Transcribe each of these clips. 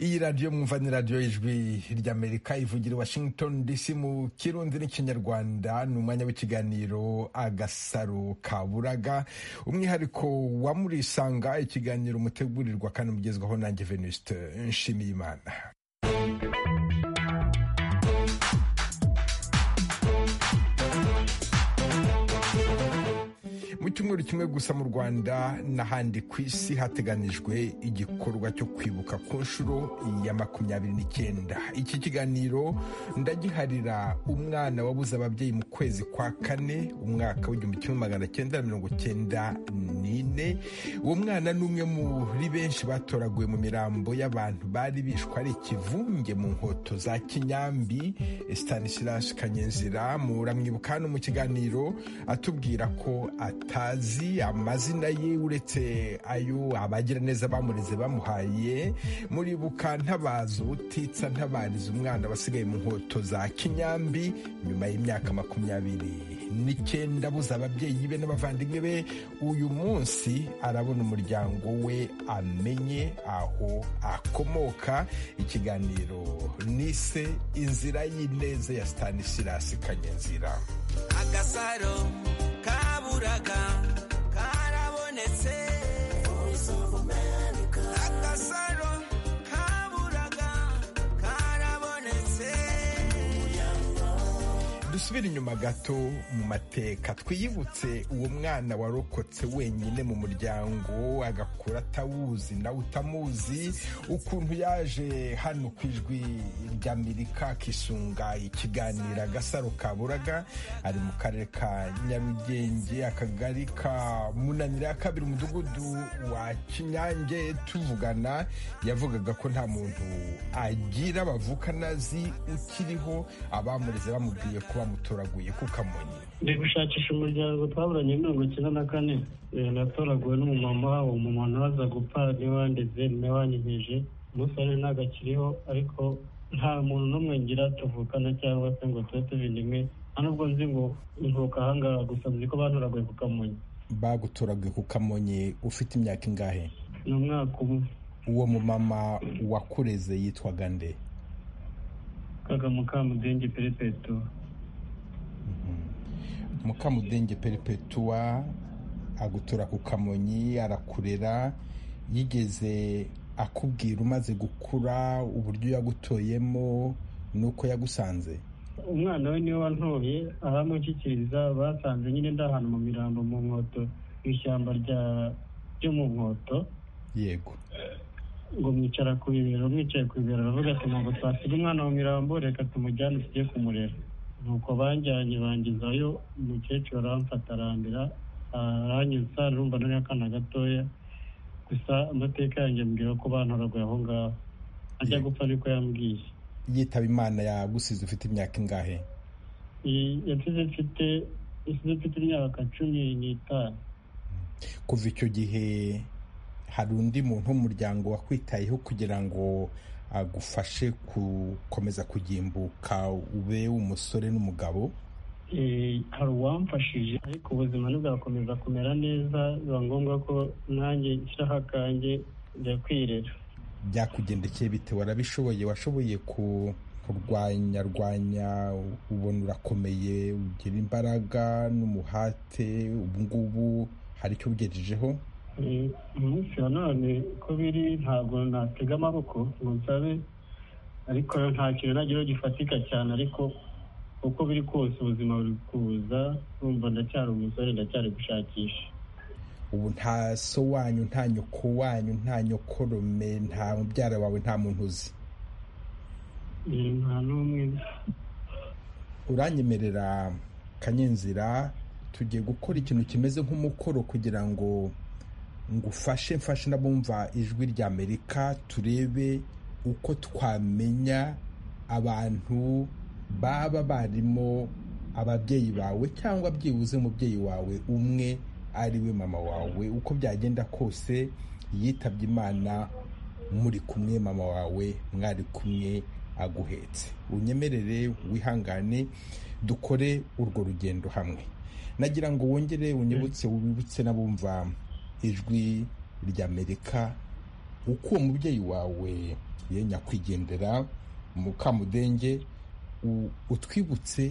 iyi radiyo mwumva ni radiyo y'ijwi ry'amerika ivugira i washington dc mu kirundi n'ikinyarwanda ni umwanya w'ikiganiro agasaro kaburaga umwihariko wa murisanga ikiganiro mutegurirwa kandi mugezwaho nanjye venuste nshimiyimana mu cyumweru kimwe gusa mu rwanda n'ahandi ku isi hateganijwe igikorwa cyo kwibuka ku nshuro ya makumyabiri n'icyenda iki kiganiro ndagiharira umwana wabuze ababyeyi mu kwezi kwa kane umwaka w'igihumbi kimwe magana cyenda na mirongo cyenda n'ine uwo mwana ni umwe muri benshi batoraguwe mu mirambo y'abantu bari bishwe ari ikivunge mu nkoto za kinyambi stanislas kanyenzira muramwibuka hano mu kiganiro atubwira ko ata atazi amazina ye uretse ayo abagiraneza bamureze bamuhaye muribuka ntabaza ubutitsa ntabariza umwana basigaye mu nkoto za kinyambi nyuma y'imyaka makumyabiri n'icyenda buze ababyeyi be n'abavandimwe be uyu munsi arabona umuryango we amenye aho akomoka ikiganiro nise inzira y'ineza ya stanisirasi kanyenzira agasaro kaburaga karabonetse agasaro kaburaga karabonetse dusubire inyuma gato mu mateka twiyibutse uwo mwana warokotse wenyine mu muryango agakura atawuzi nawe utamuzi ukuntu yaje hano ku ijwi ry'amerika akisunga ikiganiro agasaro kaburaga ari mu karere ka nyarugenge akagari ka munanira ya kabiri umudugudu wa kinyange tuvugana yavugaga ko nta muntu agira bavukana azi ukiriho abamureze bamubwiye kuba mutoraguye ku kamonyi ndi gushakisha umuryango twaburanye mirongo icyenda na kane natoraguwe n'umumama umumama ntaza gupfa ntiwandize ntiwanyigije umusore ntabwo akiriho ariko nta muntu n'umwe ngira tuvukana cyangwa se ngo tube tubindimwe nta nubwo nzi ngo ntuka ahangaha gusa nzi ko batoraguye ku kamonyi bagutoraguye ku kamonyi ufite imyaka ingahe ni umwaka umwe uwo mumama wakureze yitwaga nde kagamukambudenge perepeto mukamudenge peripetuwa agutura ku kamonyi arakurera yigeze akubwira umaze gukura uburyo yagutoyemo n'uko yagusanze umwana we niwe wantoye aramushyikiriza basanze nyine ndi ahantu mu mirambo mu nkoto mu ishyamba ryo mu nkoto yego ngo mwicara ku bibero mwicaye ku bibero aravuga ati ntabwo twasiga umwana mu mirambo reka tumujyane tujye kumurera nuko banjyanye bangizayo umukecuru aramfata arambira aranyuza numva nari akana gatoya gusa amateka yanjye ambwira ko bantoraguye aho ngaho ajya gupfa niko yambwiye yitaba imana yagusize ufite imyaka ingahe yasize mfite mfite imyaka cumi n'itanu kuva icyo gihe hari undi muntu w'umuryango wakwitayeho kugira ngo agufashe gukomeza kugimbuka ube umusore n'umugabo hari uwamfashije ariko ubuzima ntibwakomeza kumera neza biba ngombwa ko nanjye nshyiraho akanjye njya kwirera byakugendekeye bitewe warabishoboye washoboye kurwanyarwanya ubona urakomeye ugira imbaraga n'umuhate ubu ngubu hari icyo ugejejeho umunsi wa none ko biri ntabwo natega amaboko ngo nsabe ariko nta kintu nageraho gifatika cyane ariko uko biri kose ubuzima buri kuza numva ndacyari umusore ndacyari gushakisha ubu nta so wanyu nta nyoko wanyu nta nyokorome nta mubyara wawe nta muntu uzi nta n'umwe uranyemerera kanyenzira tugiye gukora ikintu kimeze nk'umukoro kugira ngo ngufashe mfashe n'abumva ijwi ry'amerika turebe uko twamenya abantu baba barimo ababyeyi bawe cyangwa byibuze umubyeyi wawe umwe ari we mama wawe uko byagenda kose yitabye imana muri kumwe mama wawe mwari kumwe aguhetse unyemerere wihangane dukore urwo rugendo hamwe nagira ngo wongere unyibutse wibutse n'abumva ijwi ry'amerika uko uwo mubyeyi wawe yisumbuye nyakwigendera mukamudenge utwibutse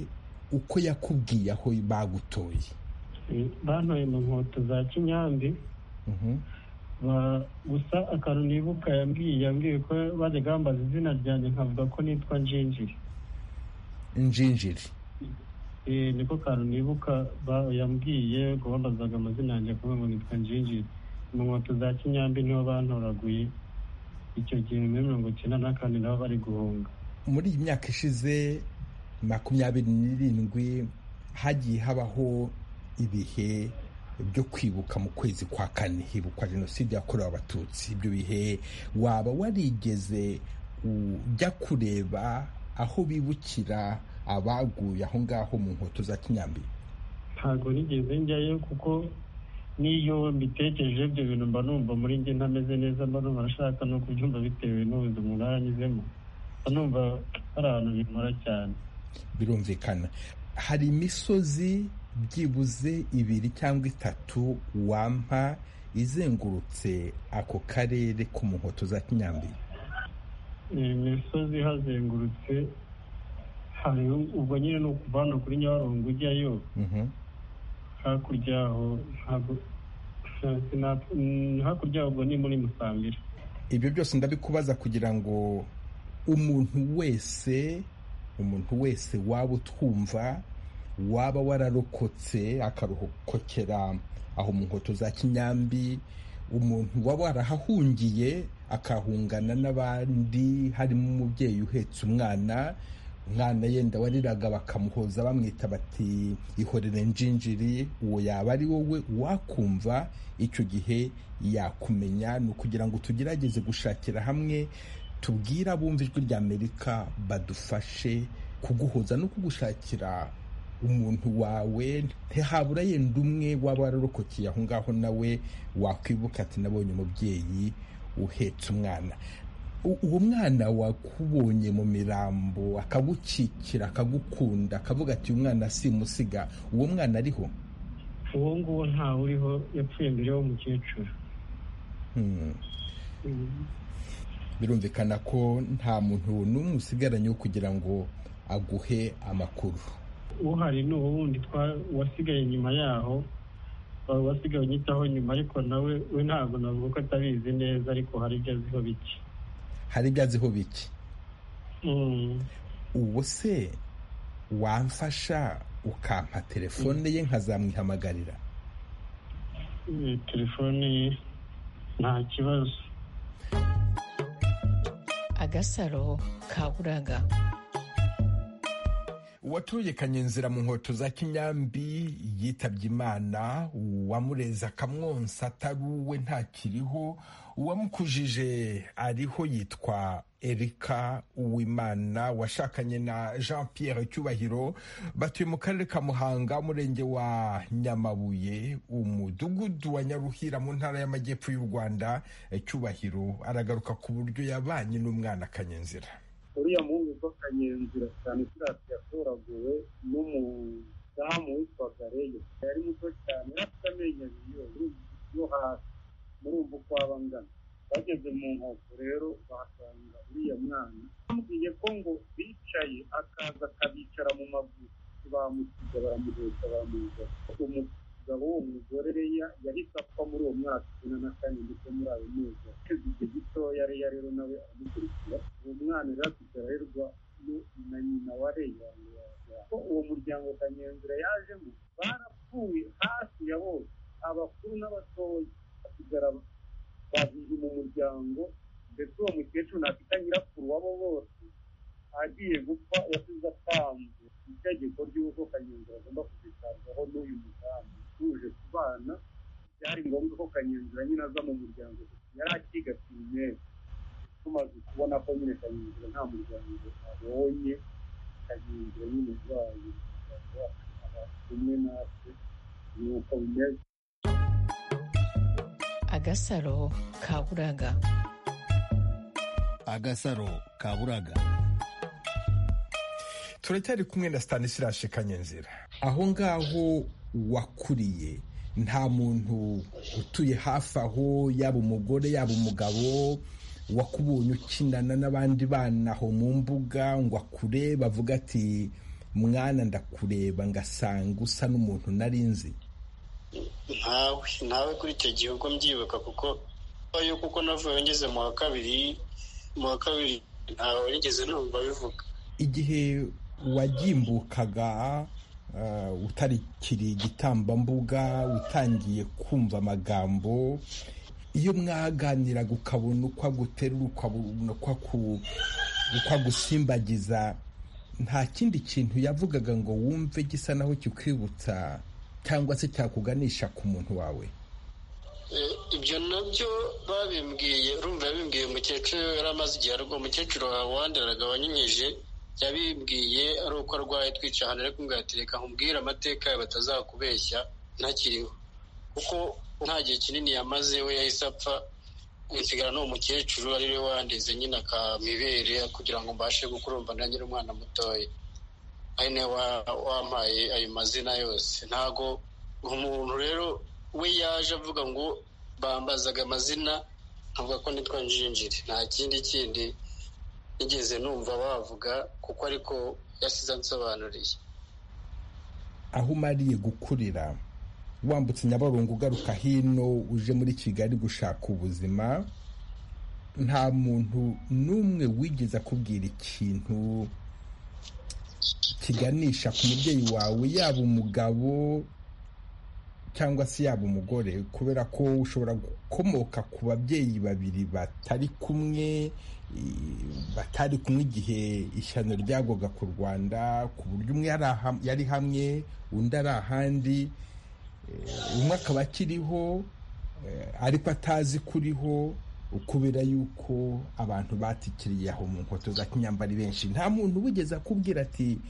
uko yakubwiye aho bagutoye bantoye mu nkoto za kinyambi gusa akantu nibuka yambwiye yambwiye ko bajya bambaza izina ryanjye nkavuga ko nitwa njinjiri njinjiri niko kantu nibuka yambwiye ngo bambazaga amazina yanjye kuvuga ngo nitwa njinjiri mu nkoto za kinyambi niho bantoraguye icyo gihe muri mirongo icyenda na kane nabo bari guhunga muri iyi myaka ishize makumyabiri n'irindwi hagiye habaho ibihe byo kwibuka mu kwezi kwa kane hibukwa jenoside yakorewe abatutsi ibyo bihe waba warigeze ujya kureba aho bibukira abaguye aho ngaho mu nkoto za kinyambi ntabwo nigeze njyayo kuko n'iyo mbitekereje ibyo bintu mba numva muri njye ntameze neza mba numva nashaka no kubyumva bitewe n'ubuzima umuntu aranyuzemo mba numva hari ahantu bimara cyane birumvikana hari imisozi byibuze ibiri cyangwa itatu wampa izengurutse ako karere ko mu nkoto za kinyambi imisozi hazengurutse hariho ubwo nyine ni ukuva hano kuri nyabarongo ujyayo hakurya aho ntabwo hakurya ubwo ni muri musambira ibyo byose ndabikubaza kugira ngo umuntu wese umuntu wese waba utwumva waba wararokotse akarokokera aho mu nkoto za kinyambi umuntu waba warahahungiye akahungana n'abandi harimo umubyeyi uhetse umwana umwana yenda wariraga bakamuhoza bamwita bati ihorere njinjiri uwo yaba ari wowe wakumva icyo gihe yakumenya ni ukugira ngo tugerageze gushakira hamwe tubwire abumva ijwi rya amerika badufashe kuguhoza no kugushakira umuntu wawe ntihabura yenda umwe waba wararokokeye aho ngaho nawe wakwibuka ati nabonye umubyeyi uhetse umwana uwo mwana wakubonye mu mirambo akagukikira akagukunda akavuga ati uyu mwana simusiga uwo mwana ariho uwo nguwo ntawe uriho yapfuye mbere y'umukecuru birumvikana ko nta muntu n'umwe usigaranye wo kugira ngo aguhe amakuru uhari ni uwo wundi wasigaye nyuma yaho waba wasigaye unyitaho nyuma ariko nawe we ntabwo navuga ko atabizi neza ariko hari ibyo aziho bike hari ibyo aziho bike ubu se wamfasha ukampa telefone ye nkazamwihamagarira telefone ye nta kibazo agasaro kaburaga uwatuye kanyenzira mu nkoto za kinyambi yitabye imana uwamureza akamwonsa atari uwe ntakiriho uwamukujije ariho yitwa erika uwimana washakanye na jean pierre cyubahiro batuye mu karere ka muhanga umurenge wa nyamabuye umudugudu wa nyaruhira mu ntara y'amajyepfo y'u rwanda cyubahiro aragaruka ku buryo yabanye n'umwana kanyenzira uriya muhungu witwa kanyenzira cyane kirasi yatoraguwe n'umudamu witwaga reyo yari muto cyane yari afite amenyo abiri yo hasi murumva uko aba angana bageze mu nkoko rero bahasanga uriya mwana bamubwiye ko ngo bicaye akaza akabicara mu maguru bamusiga baramuheka baramuheka umugabo w'uwo mugore reya yahise apfa muri uwo mwaka icyenda na kane ndetse muri ayo mezi ateze igihe gitoya reya rero nawe aramukurikira uwo mwana rero afite ararerwa na nyina wa reya ko uwo muryango kanyenzira yajemo barapfuye hafi ya bose abakuru n'abatoya hasigara babiri mu muryango ndetse uwo mukecuru ntafite nyirakuru wabo bose agiye gupfa yasize apanze itegeko ry'uko kanyenzira agomba kuzitabwaho n'uyu mudamu utuje ku bana byari ngombwa ko kanyenzira nyine aza mu muryango yari akigatiye neza tumaze kubona ko nyine kanyenzira nta muryango abonye kanyenzira nyine urwaye akaba kumwe natwe ni uko bimeze agasaro kaburaga agasaro kaburaga turacyari kumwe na stanisirashe kanyenzira aho ngaho wakuriye nta muntu utuye hafi aho yaba umugore yaba umugabo wakubonye ukinana n'abandi bana aho mu mbuga ngo akure bavuga ati mwana ndakureba ngasanga usa n'umuntu nari nzi ntawe ntawe kuri icyo gihugu mbyibuka kuko ayo kuko navuye ngeze mu wa kabiri mu wa kabiri ntawe nigeze numva bivuga igihe wagimbukaga eh, utarikiri igitambambuga utangiye kumva amagambo iyo mwaganiraga ukabona uko aguterura ukabona uko aku- uko agusimbagiza nta kindi kintu yavugaga ngo wumve gisa naho kikwibutsa cyangwa se cyakuganisha ku muntu wawe Eh, ibyo nabyo babimbwiye urumva yabimbwiye umukecuru yari amaze igihe arwaye umukecuru wandaraga wanyinyeje yabimbwiye ari uko arwaye twica ahantu ariko ngatereka nkubwire amateka yawe batazakubeshya ntakiriho kuko nta gihe kinini yamaze we yahise apfa nsigara n'uwo mukecuru ari we wandize nyine akamibere kugira ngo mbashe gukurumva ntagire umwana mutoya ari nawe wa- wampaye ayo mazina yose ntago umuntu rero we yaje avuga ngo bambazaga amazina nkavuga ko nitwa njinjiri nta kindi kindi nigeze numva bavuga kuko ariko yasize ansobanuriye aho umariye gukurira wambutse nyabarongo ugaruka hino uje muri kigali gushaka ubuzima nta muntu n'umwe wigeze akubwira ikintu kiganisha ku mubyeyi wawe yaba umugabo cyangwa se yaba umugore kubera ko ushobora gukomoka ku babyeyi babiri batari kumwe i- batari kumwe igihe ishyano ryagwaga ku rwanda ku buryo umwe yari aha- yari hamwe undi ari ahandi Eh, umwe akaba akiriho eh, ariko atazi kuriho kubera yuko abantu batikiriye aho mu nkoto za kinyambari benshi nta muntu wigeze akubwira ati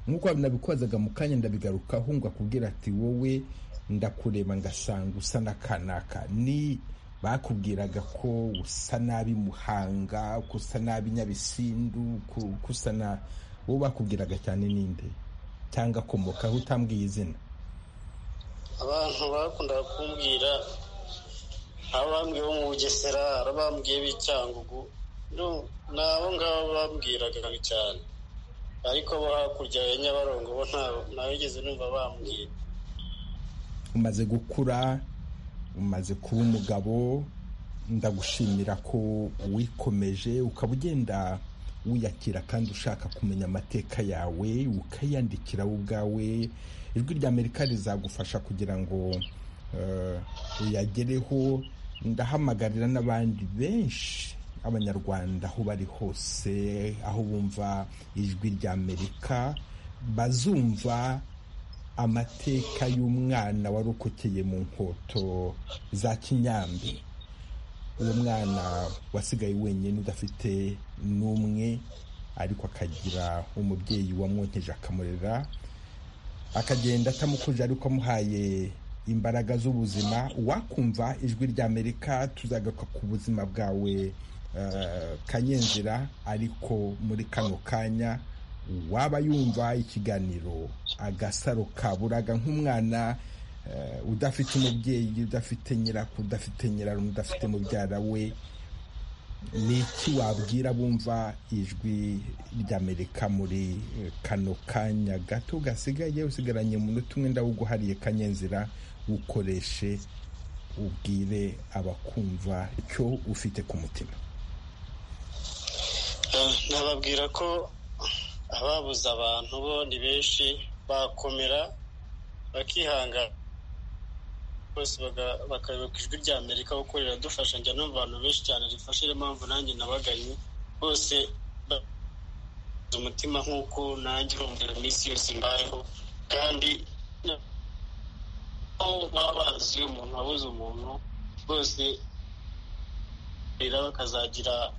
nk'uko nabikozaga mu kanya ndabigarukaho ngo akubwira ati wowe ndakureba ngasanga usa n'akanaka ni bakubwiraga ko usa nabi muhanga ko usa nabi nyabisindu ko ko usa na wowe bakubwiraga cyane ninde cyangwa akomokaho utambwiye izina abantu bakundaga kumbwira abambwiye bo mu bugesera abambwiye b'icyangugu nu- ni abo ngabo bambwiraga cyane ariko bo hakurya ya nyabarongo bo nta- ntawigeze numva bambwira umaze gukura umaze kuba umugabo ndagushimira ko wikomeje ukaba ugenda wiyakira kandi ushaka kumenya amateka yawe ukayandikira wowe ubwawe ijwi rya amerika rizagufasha kugira ngo eh, uyagereho ndahamagarira n'abandi benshi abanyarwanda aho bari hose aho bumva ijwi rya amerika bazumva amateka y'umwana warokokeye mu nkoto za kinyambi uwo mwana wasigaye wenyine udafite n'umwe ariko akagira umubyeyi wamwonkeje akamurera akagenda atamukuje ariko amuhaye imbaraga z'ubuzima wakumva ijwi rya amerika tuzagaruka ku buzima bwawe eh, kanyenzira ariko muri kano kanya waba yumva ikiganiro agasaro kaburaga nk'umwana eh, udafite umubyeyi udafite nyirakuru udafite nyirarume udafite mubyara we ni iki wabwira bumva ijwi ry'amerika muri eh, kano kanya gato gasigaye usigaranye umunota umwe ndawuguhariye kanyenzira ukoreshe ubwire abakumva icyo ufite ku mutima Eh, nababwira ko ababuze abantu bo ni benshi bakomera bakihangana bose baga- bakayoboka ijwi rya amerika kuko riradufasha njya numva abantu benshi cyane rifasha niyo mpamvu nanjye nabaganye bose ba- umutima nk'uko nanjye urumvira iminsi yose mbayeho kandi na- aho baba bazi umuntu wabuze umuntu bose rero bakazagira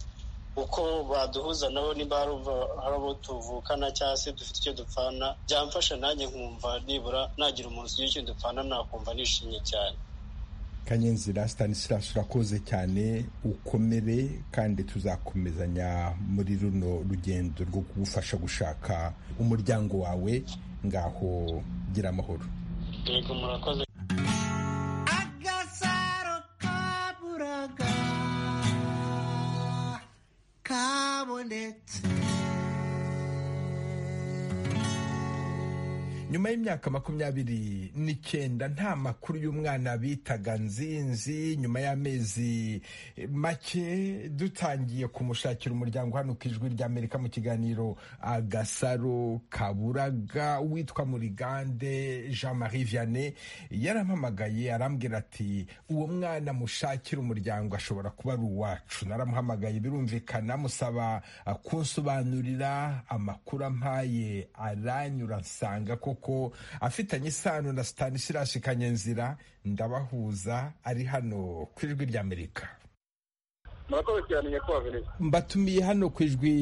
uko baduhuza nabo niba hari uva- hari abo tuvukana cyangwa se dufite icyo dupfana byamfasha nanjye nkumva nibura nagira umuntu ugira icyo dupfana nakumva nishimye cyane kanyenzira stanislas urakoze cyane ukomere kandi tuzakomezanya muri runo rugendo rwo kugufasha gushaka umuryango wawe ngaho gira amahoro yego murakoze Agasaro kaburaga. kabonetse nyuma y'imyaka makumyabiri n'icyenda nta makuru y'umwana bitaga nzinzi nyuma y'amezi make dutangiye kumushakira umuryango hano ku ijwi ry'amerika mu kiganiro agasaro kaburaga witwa murigande jean marie vianney yarampamagaye arambwira ati uwo mwana mushakira umuryango ashobora kuba ari uwacu naramuhamagaye birumvikana musaba uh, kunsobanurira amakuru ampaye aranyura nsanga koko afitanye isano na stanislas kanyenzira ndabahuza ari hano ku ijwi ry'amerika murakoze cyane nyakubahwa venise mbatumiye hano ku ijwi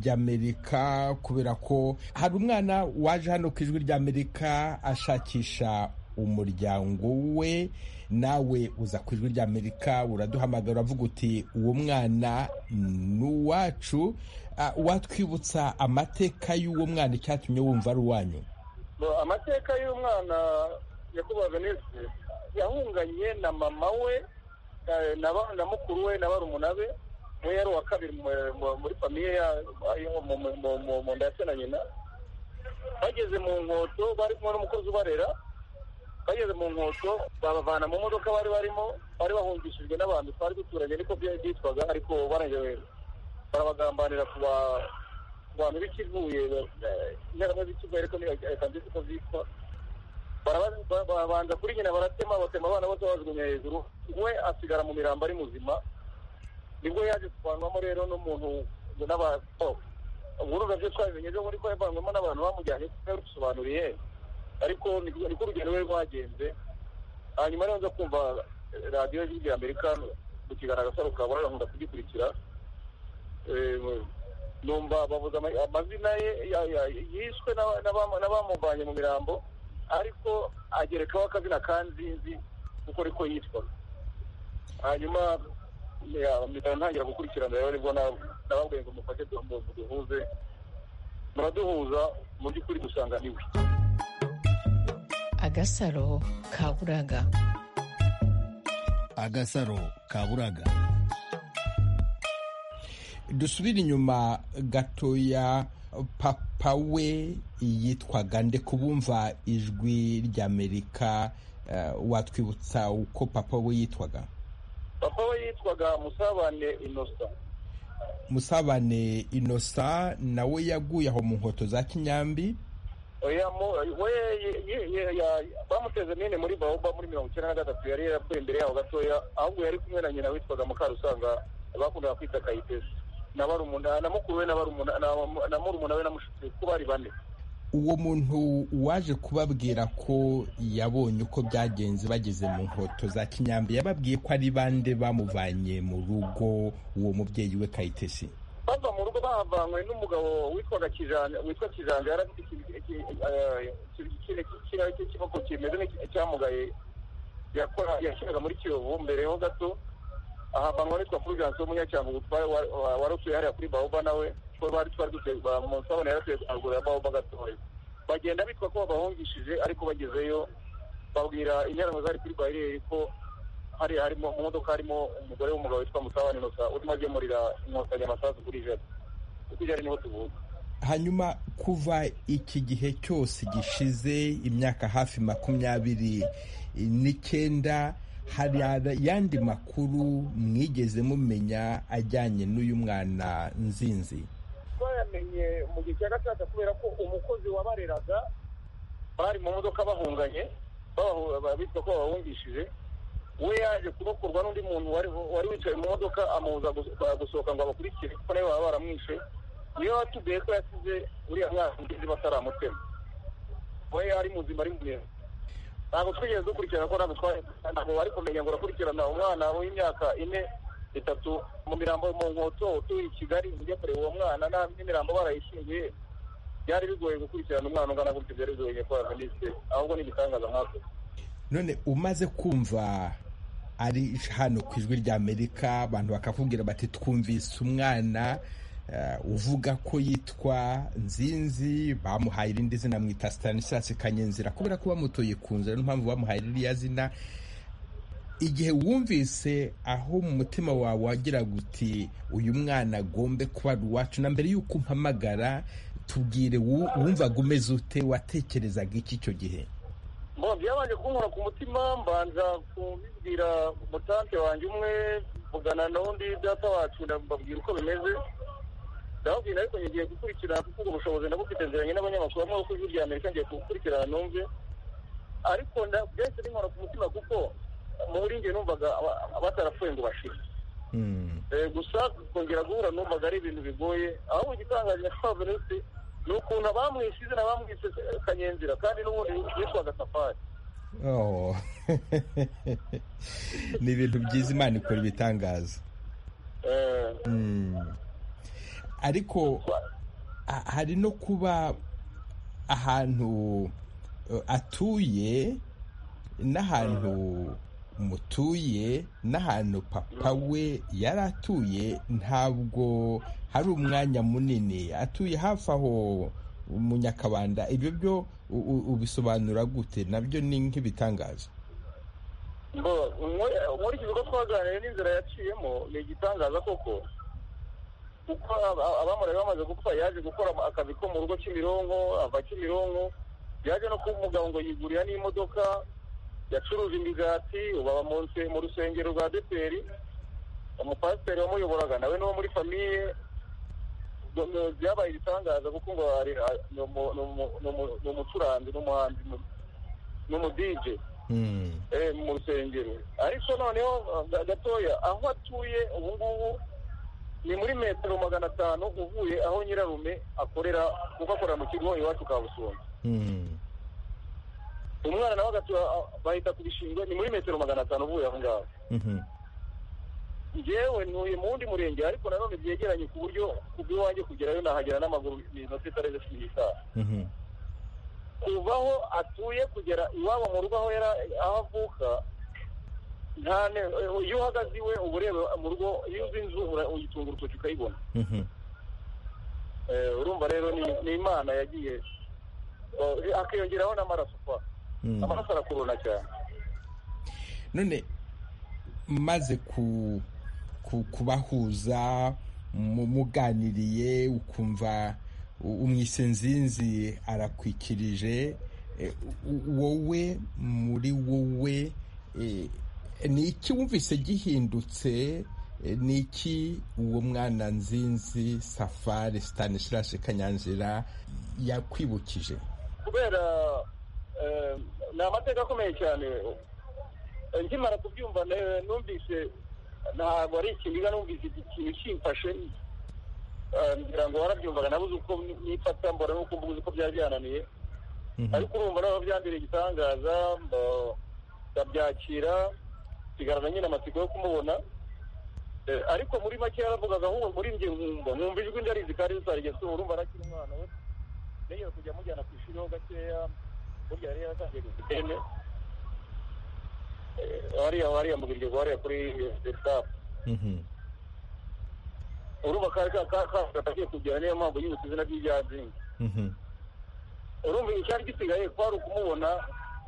ry'amerika kubera ko hari umwana waje hano ku ijwi ry'amerika ashakisha umuryango we nawe uza ku ijwi ry'amerika uraduhamagara uravuga uti uwo mwana ni uwacu Ah, watwibutsa amateka y'uwo mwana icyatumye wumva ari uwanyu Bo, amateka y'umwana nyakubahwa venise yahunganye na mama we eh, na ba- na mukuru we na barumuna be we yari uwa kabiri mu- mu- muri famiye ya- ayo mu- mu- mu- mu- mu nda ya se na nyina bageze mu nkoto bari kumwe n'umukozi ubarera bageze mu nkoto babavana mu modoka bari barimo bari bahungishijwe n'abantu twari duturanye niko bya- byitwaga ariko barangije barabagambanira ku ba- ku bantu b'ikivuye eh, interahamwe z'ikivuye ariko ni- reka nzite uko zitwa Baraba- ba- babanza kuri nyina baratema batema abana bose bajugunya hejuru we asigara mu mirambo ari muzima nibwo yaje kuvanwamo rero n'umuntu n'abato uburuza byo twabimenye byo muri ko yavanwemo n'abantu bamujyanye bisobanuriye ariko niko niko urugendo rwe rwagenze hanyuma rero nza kumva eh, radiyo y'ijwi rya amerika mu kiganiro agasaro kabona nkunda kugikurikira Eh, numva bavuze ama- amazina ye ya- ya- yishwe n'aba- n'abam- n'abamuvanye mu mirambo ariko agerekaho akazina kanzinzi kuko ariko yitwaga hanyuma ya- mpita ntangira gukurikirana rero nibwo na- nababwiye ngo mufashe du- mu- duhuze muraduhuza mu by'ukuri dusanga niwe agasaro kaburaga agasaro kaburaga dusubire inyuma gatoya papa we yitwaga nde kubumva ijwi ry'amerika eh, watwibutsa uko papa we yitwaga papa we yitwaga musabane innocent musabane inosa nawe yaguye aho mu nkweto za kinyambi oya mu- we ye- ye- ye- ya- bamuteze mine muri baoba muri mirongo icyenda na gatatu yari yarapfuye imbere yaho gatoya ahubwo yari kumwe na nyina witwaga mukarusanga bakundaga kwita kayitesi na barumuna na mukuru we na barumuna na- na murumuna we na mushiki we, ko bari bane uwo muntu waje kubabwira ko yabonye uko byagenze bageze mu nkweto za kinyambi yababwiye ko ari bande bamuvanye mu rugo uwo mubyeyi we kayitesi bava mu rugo bahavanywe n'umugabo witwaga kijanja witwa kijanja yari afite ikintu- iki- eh, ikintu kikiri- kikiri- cy'ikiboko kimeze nk'icyamugaye yakora- yashyiraga muri kiyovu mbere ho gato ahavanwa witwa fulgence w'umunyacyangugu twari- wa- wa- wari utuye hariya kuri baoba nawe ko bari twari dutuye ba- mu nsabane yari atuye haruguru ya baoba gatoya bagenda bitwa ko babahungishije ariko bagezeyo babwira interahamwe zari kuri bariyeri ko hariya harimo mu modoka harimo umugore w'umugabo witwa musabane nosa urimo agemurira inkotanyi amasasu kuri jari kuko ijari niho tuvuka hanyuma kuva iki gihe cyose gishize imyaka hafi makumyabiri n'icyenda hari ayandi makuru mwigeze mumenya ajyanye n'uyu mwana nzinzi twayamenye mu gihe cya gatandatu kubera ko umukozi wabareraga bari mu modoka bahunganye babahu- ba- bitwa ko babahungishije we yaje kurokorwa n'undi muntu wari wari wicaye mu modoka amubuza gus- ba- gusohoka ngo abakurikire kuko nawe baba baramwishe niyo watubwiye ko yasize uriya mwana ngizi bataramutema we ari muzima ari muremure ntabwo twigeze dukurikirana ko ntabwo twari ntabwo bari kumenya ngo urakurikirana umwana w'imyaka ine itatu mu mirambo mu nkoto utuye i kigali ujya kureba uwo mwana nta n'imirambo barayishingiye byari bigoye gukurikirana umwana ungana gutyo byari bigoye nyakubahwa minisitiri ahubwo ni igitangaza nkako none umaze kumva ari hano ku ijwi ry'amerika abantu bakakubwira bati twumvise umwana eh, uvuga ko yitwa nzinzi bamuhaye irindi zina mwita stanislas kanyenzira kubera ko bamutoye ku nzira niyo mpamvu bamuhaye ririya zina igihe wumvise aho mu mutima wawe wagira guti uyu mwana agombe kuba ari uwacu na mbere y'uko umpamagara tubwire wu- wumvaga umeze ute watekerezaga iki icyo gihe Bo byabanje kunkora ku mutima mbanza kubibwira mutante wanjye umwe mvugana na undi data wacu ndababwira uko bimeze ndababwira ariko ngiye gukurikirana kuko ubwo bushobozi ndabufite nziranye n'abanyamakuru bamwe bo ku ijwi rya amerika ngiye kugukurikirana numve ariko nda- byahise binkora ku mutima kuko muri njye numvaga aba- batarapfuye ngo bashire Mm. Eh, gusa kongera guhura numvaga ari ibintu bigoye ahubwo igitangaje na Venuste ni ukuntu abamwishize n'abamwise kanyenzira kandi n'ubundi yitwaga safari Oh. ni ibintu byiza imana ikora ibitangaza Eh, Mm. ariko a- hari no kuba ahantu eh, atuye n'ahantu mutuye n'ahantu papa we yari atuye ntabwo hari umwanya munini atuye hafi aho mu nyakabanda ibyo byo u- u- ubisobanura gute nabyo ni nk'ibitangaza mbo muri muri iki bigo twaganiriye n'inzira yaciyemo ni igitangaza koko kuko abamurari bamaze gupfa yaje gukora akazi ko mu rugo Kimironko ava Kimironko yaje no kuba umugabo ngo yigurira n'imodoka yacuruza imigati ubu aba mu nse- mu rusengero rwa deperi umupasiteri wamuyoboraga nawe n'uwo muri famiye Ubwo ngo byabaye ibitangaza kuko ngo ari ni umu- ni umu- ni umu- ni umucuranzi n'umuhanzi ni- ni umudije Mm. eh, mu rusengero ariko noneho ah, gatoya aho atuye ubu ngubu ni muri metero magana atanu uvuye aho nyirarume akorera kuko akorera mu kigo iwacu ka busumba Mm. umwana nawe agatura bahita ku bishingwe ni muri metero magana atanu uvuye aho ngaho Mhm. ngewe ntuye mu wundi murenge ariko nanone byegeranye ku buryo ku bw'iwanjye kugerayo nahagera n'amaguru ni inota itarenze cumi n'itanu Mhm. kuva aho atuye kugera iwabo mu rugo aho yara aho avuka nta ne- iyo uhagaze iwe uba ureba mu rugo iyo uzi inzu ura- uyitunga urutoki ukayibona Mhm. Eh, urumva rero ni- ni imana yagiye Eh, hakiyongeraho n'amaraso kwa Mm. amaraso arakurona cyane none maze ku, ku, kubahuza mu- muganiriye ukumva u- umwise nzinzi arakwikirije eh, u- wowe muri wowe eh, ni iki wumvise gihindutse Eh, ni iki uwo mwana nzinzi safari stanislas kanyanzira yakwibukije kubera eh, ni amateka akomeye cyane Eh, nkimara kubyumva ne- numvise ntabwo ari ikiniga numvise iki- ikintu kimfashe Eh, ngira ngo warabyumvaga nabuze uko ni- nifata mbona nuko mbuze uko byari byananiye Mhm. ariko urumva nawe byambereye igitangaza mba- ndabyakira nsigarana nyine amatsiko yo kumubona Eh, ariko muri make yaravugaga ahubwo muri njye nkumva nkumva ijwi ndarizi kandi rizarigeze urumva arakiri umwana we nigeze kujya mujyana ku ishuri ho gakeya burya yari yaratangiye gusitene wariya wariya mugirigezi wariya kuri desidapu Mhm. urumva kari katagiye kugera niyo mpamvu yibutse izina ry'ibyazinga Mhm. urumva icyari gisigaye kwari ukumubona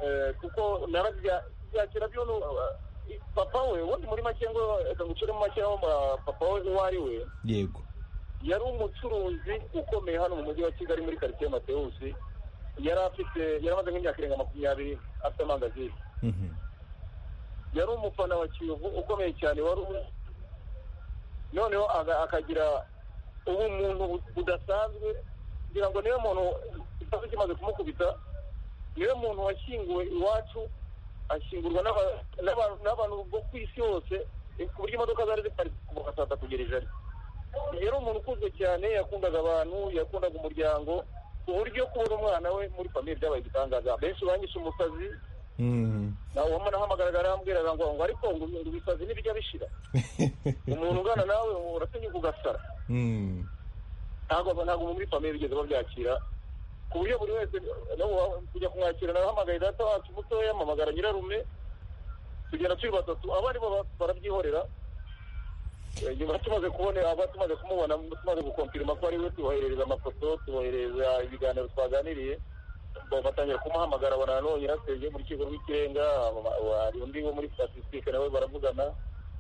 eh, kuko narabya byakira byo nu- eh, papa we ubundi muri make ngo reka nguciremo make aho ma- papa we uwo ari we yego yari umucuruzi ukomeye hano mu mujyi wa kigali muri karitsiye matewusi yari afite yari amaze nk'imyaka irenga makumyabiri afite amangazini Mhm. yari umufana wa kiyovu ukomeye cyane wari uzi noneho aga- akagira ubumuntu bu- budasanzwe ngira ngo niwe muntu ikibazo kimaze kumukubita niwe muntu washyinguwe iwacu ashyingurwa n'aba- n'aba- n'abantu bo ku isi hose eh, ku buryo imodoka zari ziparitse kuva saa tatu kugera ijana yari umuntu ukunzwe cyane yakundaga abantu yakundaga umuryango ku buryo kubona umwana we muri famiye byabaye igitangaza benshi banyishe umusazi Mhm. nawe umuntu ahamagaraga arambwiraga ngo ngo ariko ngo ngo ibisazi ntibijya bishira umuntu ungana nawe uratinyuka ugasara Mm. ntabwo ntabwo muri famiye bigeze babyakira ku buryo buri wese nabo wa- kujya kumwakira nahamagaye data wacu mutoya ampamagara nyirarume tugera turi batatu abandi bo ba- barabyihorera Eh, nyuma tumaze kubona aba tumaze kumubona tumaze gukompirima ko ari we tuboherereza amafoto tuboherereza ibiganiro twaganiriye batangira kumuhamagara abona none yarasezeye mu rukiko rw'ikirenga hari undi wo muri statistique nawe baravugana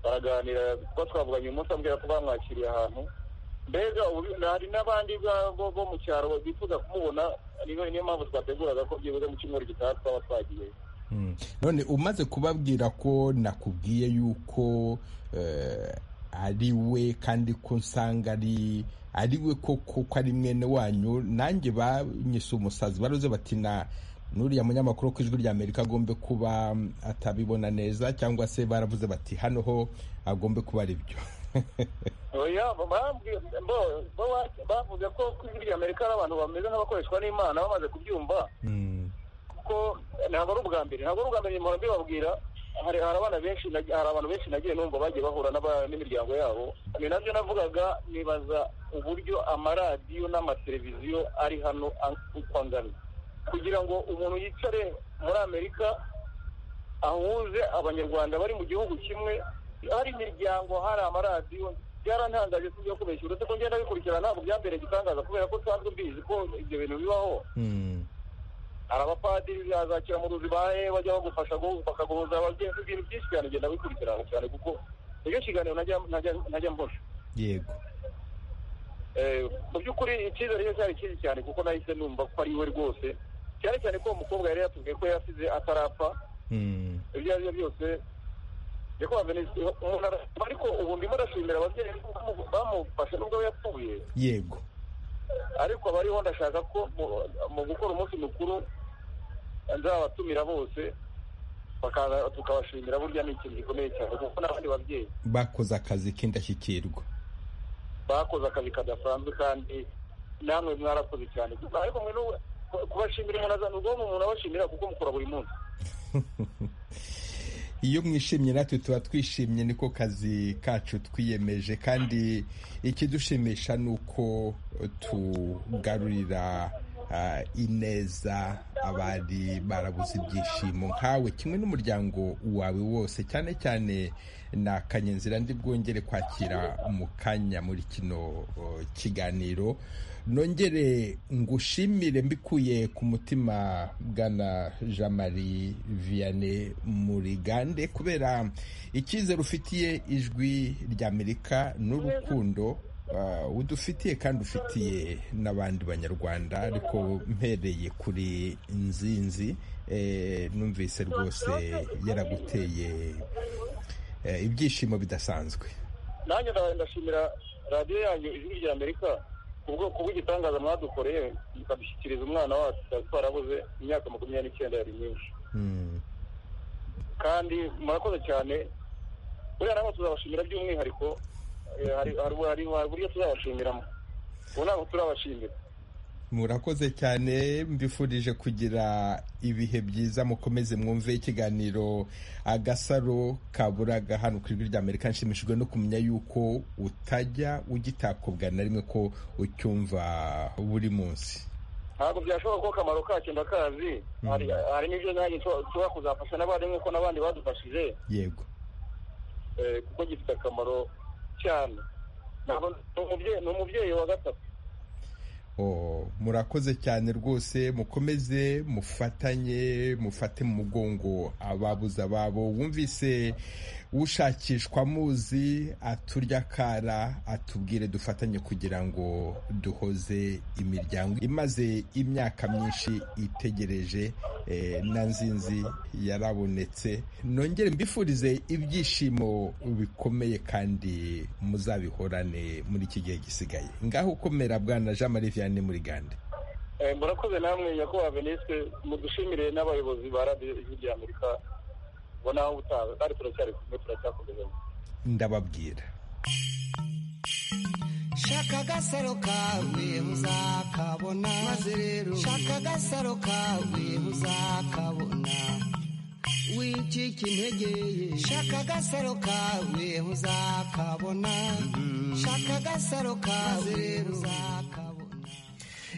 baraganira kuba twavuganye uyu munsi ambwira ko bamwakiriye ahantu mbega ubu- hari n'abandi ba- bo bo mu cyaro bifuza kumubona niyo niyo mpamvu twateguraga ko byibuze mu cyumweru gitaha twaba twagiyeyo Mm. none umaze kubabwira ko nakubwiye yuko eh, ari we kandi ko nsanga ari ari we koko ko ari mwene wanyu nanjye banyise umusazi baruze bati na n'uriya munyamakuru wo ku ijwi rya amerika agombe kuba mm, atabibona neza cyangwa se baravuze bati hano ho agombe kuba ari byo oya bambwiye bo bo wa- bavuze ko ku ijwi rya amerika hari abantu bameze nk'abakoreshwa n'imana bamaze kubyumva Mm. kuko ntabwo ari ubwa mbere ntabwo ari ubwa mbere nyuma mbibabwira hari hari abana benshi nag- hari abantu benshi nagiye numva bagiye bahura n'aba- n'imiryango yabo ni nabyo navugaga nibaza uburyo amaradiyo n'amateleviziyo ari hano an- uko angana kugira ngo umuntu yicare muri amerika ahuze abanyarwanda bari mu gihugu kimwe hari imiryango hari amaradiyo byarantangaje sibyo kubeshya uretse ko ngenda bikurikirana ntabwo byambereye igitangaza kubera ko nsanzwe mbizi ko ibyo bintu bibaho Mm. hari abapadiri bazakira mu ruzi bahe bajya bagufasha gu- bakaguhuza abagenzi ibintu byinshi cyane ugenda bikurikirana cyane kuko nicyo kiganiro najya- najya- najya mbona yego Eh, mu by'ukuri icyizere cye cyari kinini cyane kuko nahise numva ko ari we rwose cyane cyane ko uwo mukobwa yari yatubwiye ko yasize atarapfa Mm. ibyo ari byo byose yakwaga umuntu ara- ariko ubu ndimo ndashimira ababyeyi ko bamufashe nubwo we yapfuye yego ariko abariho ndashaka ko mu- mu gukora umunsi mukuru nzabatumira bose bakaza tukabashimira burya ni ikintu gikomeye cyane kuko n'abandi babyeyi bakoze akazi k'indashyikirwa bakoze akazi kadasanzwe kandi namwe mwarakoze cyane ariko mwe n'ubu kubashimira umuntu azana ubwonko umuntu abashimira kuko mukora buri munsi iyo mwishimye natwe tuba twishimye niko kazi kacu twiyemeje kandi ikidushimisha ni uko tugarurira ah, ineza abari barabuze ibyishimo nkawe kimwe n'umuryango wawe wose cyane cyane na kanyenzira ndi bwongere kwakira mu kanya muri kino oh, kiganiro nongere ngushimire mbikuye ku mutima bwana jean marie vianney murigande kubera icyizere ufitiye ijwi rya amerika n'urukundo ah, udufitiye kandi ufitiye n'abandi banyarwanda ariko mpereye kuri nzinzi eh, numvise rwose yaraguteye eh, ibyishimo bidasanzwe nanjye nda- ndashimira radiyo yanyu ijwi rya amerika ku bwoko bw'igitangaza mwadukoreye mukadushyikiriza umwana wacu twari twarabuze imyaka makumyabiri n'icyenda yari myinshi Mm. kandi murakoze cyane buriya nabo tuzabashimira by'umwihariko eh, hari hari hari hari uburyo tuzabashimiramo ubu ntabwo turabashimira murakoze cyane mbifurije kugira ibihe byiza mukomeze mwumve ikiganiro agasaro kaburaga hano ku ijwi ry'amerika nshimishijwe no kumenya yuko utajya ugitakobwa na rimwe ko ucyumva buri munsi ntabwo byashoboka ko akamaro kacyo ndakazi hari hari n'ibyo nanjye nshobora nshobora kuzafasha n'abandi nk'uko n'abandi badufashije yego eh, kuko gifite akamaro cyane Ntabwo- ni umubyeyi- ni umubyeyi wa gatatu Oh, murakoze cyane rwose mukomeze mufatanye mufate mu mugongo ababuze ababo wumvise ushakishwa amuzi aturya kara atubwire dufatanye kugira ngo duhoze imiryango imaze imyaka myinshi itegereje eh, na nzinzi yarabonetse nongere mbifurize ibyishimo bikomeye kandi muzabihorane muri iki gihe gisigaye ngaho ukomera bwana jean marie vianney muri gande Eh, murakoze namwe nyakubahwa venisite mudushimire n'abayobozi ba radiyo ijwi rya amerika ubona aho utaha kandi turacyari kumwe turacyakomezanya ndababwira shaka agasaro kawe uzakabona maze rero shaka agasaro kawe uzakabona wicika intege ye shaka agasaro kawe uzakabona shaka agasaro kawe uzakabona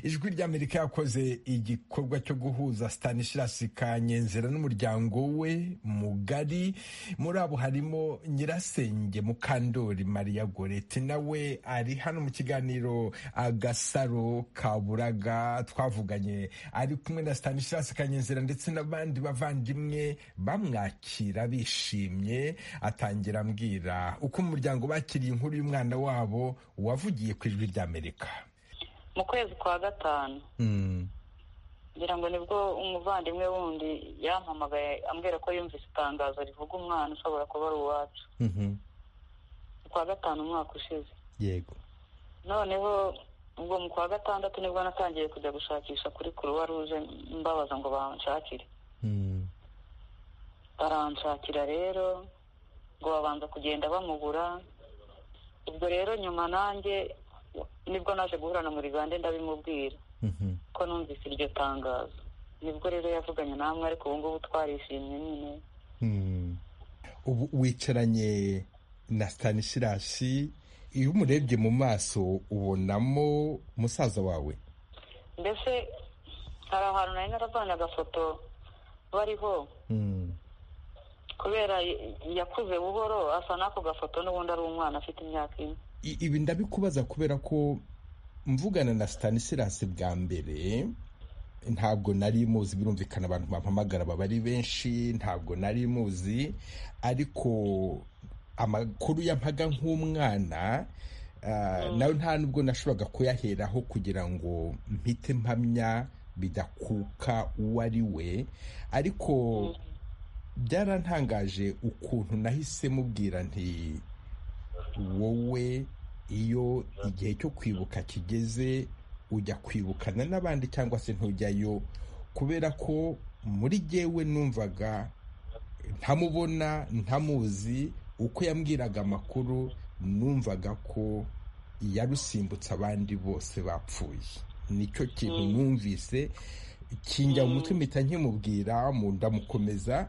ijwi ry'amerika yakoze igikorwa cyo guhuza stanislas kanyenzera n'umuryango we mugari muri abo harimo nyirasenge mukandori maria goreti nawe ari hano mu kiganiro agasaro kaburaga twavuganye ari kumwe na stanislas kanyenzera ndetse n'abandi bavandimwe bamwakira bishimye atangira ambwira uko umuryango bakiriye inkuru y'umwana wabo wavugiye ku ijwi ry'amerika mu kwezi kwa gatanu ngira ngo nibwo umuvandimwe wundi yampamagaye ambwira ko yumvise itangazo rivuga umwana ushobora kuba ari uwacu kwa gatanu umwaka ushize yego noneho ubwo mu kwa gatandatu nibwo natangiye kujya gushakisha kuri kuruwa ruje mbabaza ngo banshakire baranshakira rero ngo babanza kugenda bamubura ubwo rero nyuma nanjye nibwo naje guhura na murigande ndabimubwira ko numvise iryo tangazo nibwo rero yavuganye namwe ariko ubu ngubu twarishimye nyine ubu wicaranye na stanisirasi iyo umurebye mu maso ubonamo musaza wawe mbese hari ahantu nari naravanye agafoto bariho kubera yakuze buhoro asa n'ako gafoto n'ubundi ari umwana afite imyaka ine ibi ndabikubaza kubera ko mvugana na stanisirasi bwa mbere ntabwo nari muzi birumvikana abantu bampamagara baba ari benshi ntabwo nari muzi ariko amakuru yampaga nk'umwana nawe nta nubwo nashoboraga kuyaheraho kugira ngo mpite mpamya bidakuka uwo ari we ariko byarantangaje ukuntu nahise mubwira nti wowe iyo igihe cyo kwibuka kigeze ujya kwibukana n'abandi cyangwa se ntujyayo kubera ko muri jyewe numvaga ntamubona ntamuzi uko yambwiraga amakuru numvaga ko yarusimbutse abandi bose bapfuye nicyo kintu numvise kinjya mu mutwe mpita nkimubwira mu ndamukomeza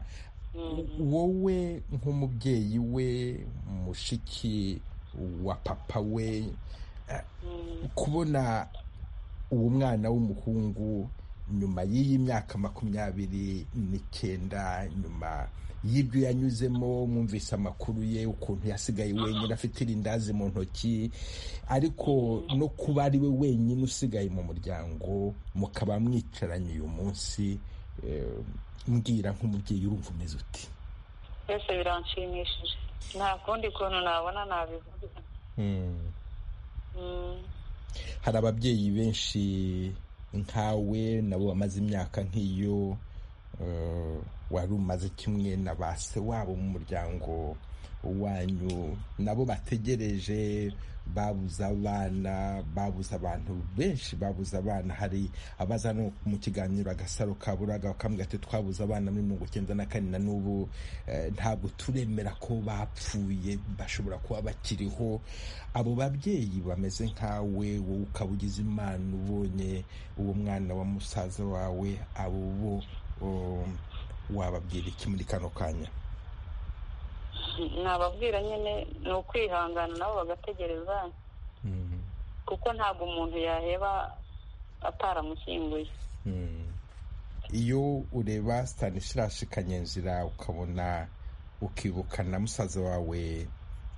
wowe nk'umubyeyi we mushiki wa papa we kubona uwo mwana w'umuhungu nyuma y'iyi myaka makumyabiri n'icyenda nyuma y'ibyo yanyuzemo mwumvise amakuru ye ukuntu yasigaye wenyine afite irindazi mu ntoki ariko no kuba ari we wenyine usigaye mu muryango mukaba mwicaranye uyu munsi mbwira nk'umubyeyi urumva umeze uti byose biranshimishije nta kundi kuntu nabona nabivuga hari ababyeyi benshi nkawe nabo bamaze imyaka nk'iyo wari umaze kimwe na ba se wabo mu muryango wanyu nabo bategereje babuze abana babuze abantu benshi babuze abana hari abaza no mu kiganiro agasaro kaburaga bakambwira ati twabuze abana muri mirongo icyenda na kane na n'ubu ntabwo turemera ko bapfuye bashobora kuba bakiriho abo babyeyi bameze nkawe wowe ukaba ugize imana ubonye uwo mwana wa musaza wawe abo bo wababwira iki muri kano kanya nababwira nyine ni ukwihangana nabo bagategereza kuko ntabwo umuntu yaheba ataramushyinguye iyo ureba stanislas kanyenzira ukabona ukibuka na musaza wawe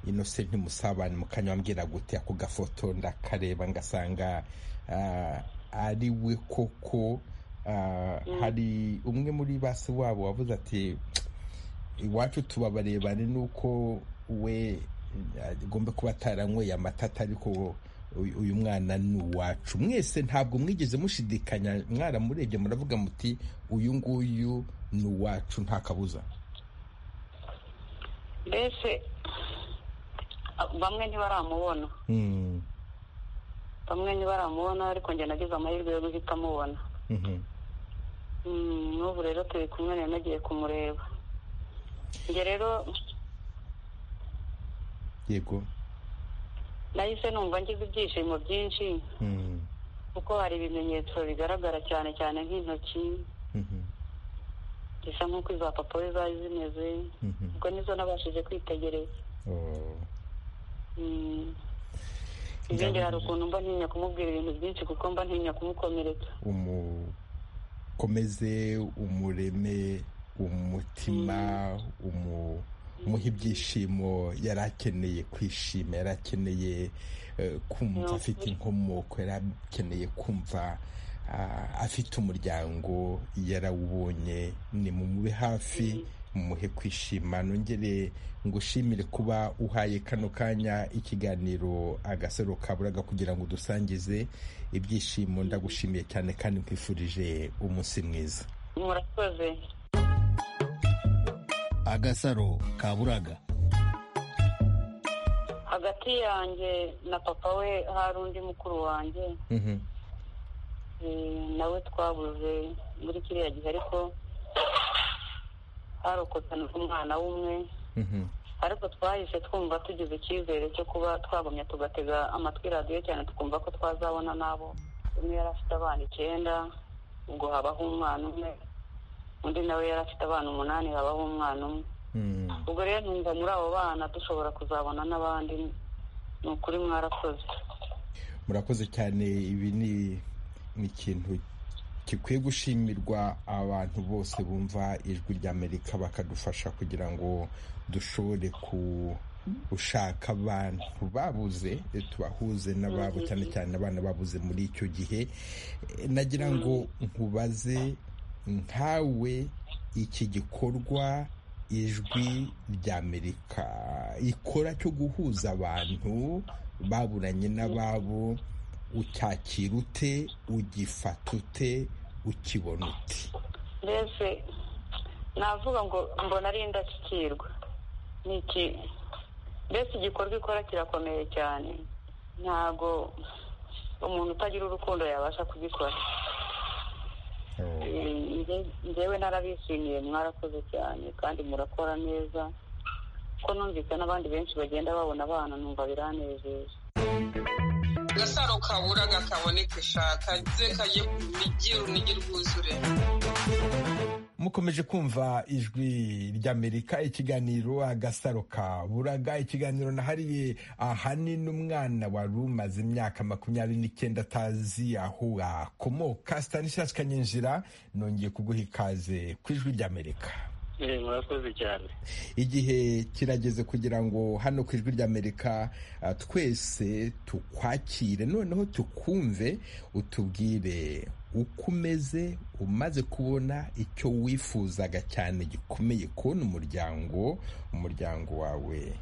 inosenti musabane mukanya wambwira gute ako gafoto ndakareba ngasanga ari we koko hari umwe muri basi wabo wavuze ati iwacu tuba barebane n'uko we agomba kuba ataranyweye amata ariko uyu mwana ni uwacu mwese ntabwo mwigeze mushidikanya mwaramurebye muravuga muti uyu nguyu ni uwacu nta kabuza mbese bamwe ntibaramubona bamwe ntibaramubona ariko njye nagize amahirwe yo guhita amubona n'ubu rero turi kumwe nagiye kumureba njye rero yego nahise numva ngize ibyishimo byinshi kuko hari ibimenyetso bigaragara cyane cyane nk'intoki zisa nk'uko iza papa we zari zimeze ubwo nizo nabashije kwitegereza ibindi hari ukuntu mba ntinya kumubwira ibintu byinshi kuko mba ntinya kumukomeretsa umukomeze umureme umutima umuhe ibyishimo yari akeneye kwishima yari akeneye kumva afite inkomoko yari akeneye kumva afite umuryango yarawubonye ni mumube hafi muhe kwishima nongere ngushimire kuba uhaye kano kanya ikiganiro agasaro kaburaga kugira ngo udusangize ibyishimo ndagushimiye cyane kandi nkwifurije umunsi mwiza murakoze agasaro kaburaga hagati yanjye na papa we hari undi mukuru wanjye nawe twabuze muri kiriya gihe ariko harokotse umwana w'umwe ariko twahise twumva tugize icyizere cyo kuba twagumya tugatega amatwi radiyo cyane tukumva ko twazabona n'abo umwe yari afite abana icyenda ubwo habaho umwana umwe undi nawe yari afite abana umunani habaho umwana umwe ubwo rero numva muri abo bana dushobora kuzabona n'abandi ni ukuri mwarakoze murakoze cyane ibi ni ikintu gikwiye gushimirwa abantu bose bumva ijwi ry'amerika bakadufasha kugira ngo dushobore gushaka abantu babuze tubahuze n'ababo cyane cyane abana babuze muri icyo gihe nagira ngo nkubaze nkawe iki gikorwa ijwi ry'amerika ikora cyo guhuza abantu baburanye n'ababo ucyakira ute ugifata ute ukibona ute mbese navuga ngo mbona ari indashyikirwa iki mbese igikorwa ikora kirakomeye cyane ntabwo umuntu utagira urukundo yabasha kugikora ngewe narabishimiye mwarakoze cyane kandi murakora neza ko numvise n'abandi benshi bagenda babona abana numva biranejeje agasaro kabura gakaboneka ishaka ze kajye migi urunigi rwuzure mukomeje kumva ijwi ry'amerika ikiganiro agasaro kaburaga ikiganiro nahariye ahanini umwana wari umaze imyaka makumyabiri n'icyenda atazi aho akomoka stanislas kanyinjira nongeye kuguha ikaze ku ijwi ry'amerika murakoze cyane igihe kirageze kugira ngo hano ku ijwi ry'amerika twese tukwakire noneho tukumve utubwire uko umeze umaze kubona icyo wifuzaga cyane gikomeye kubona umuryango umuryango wawe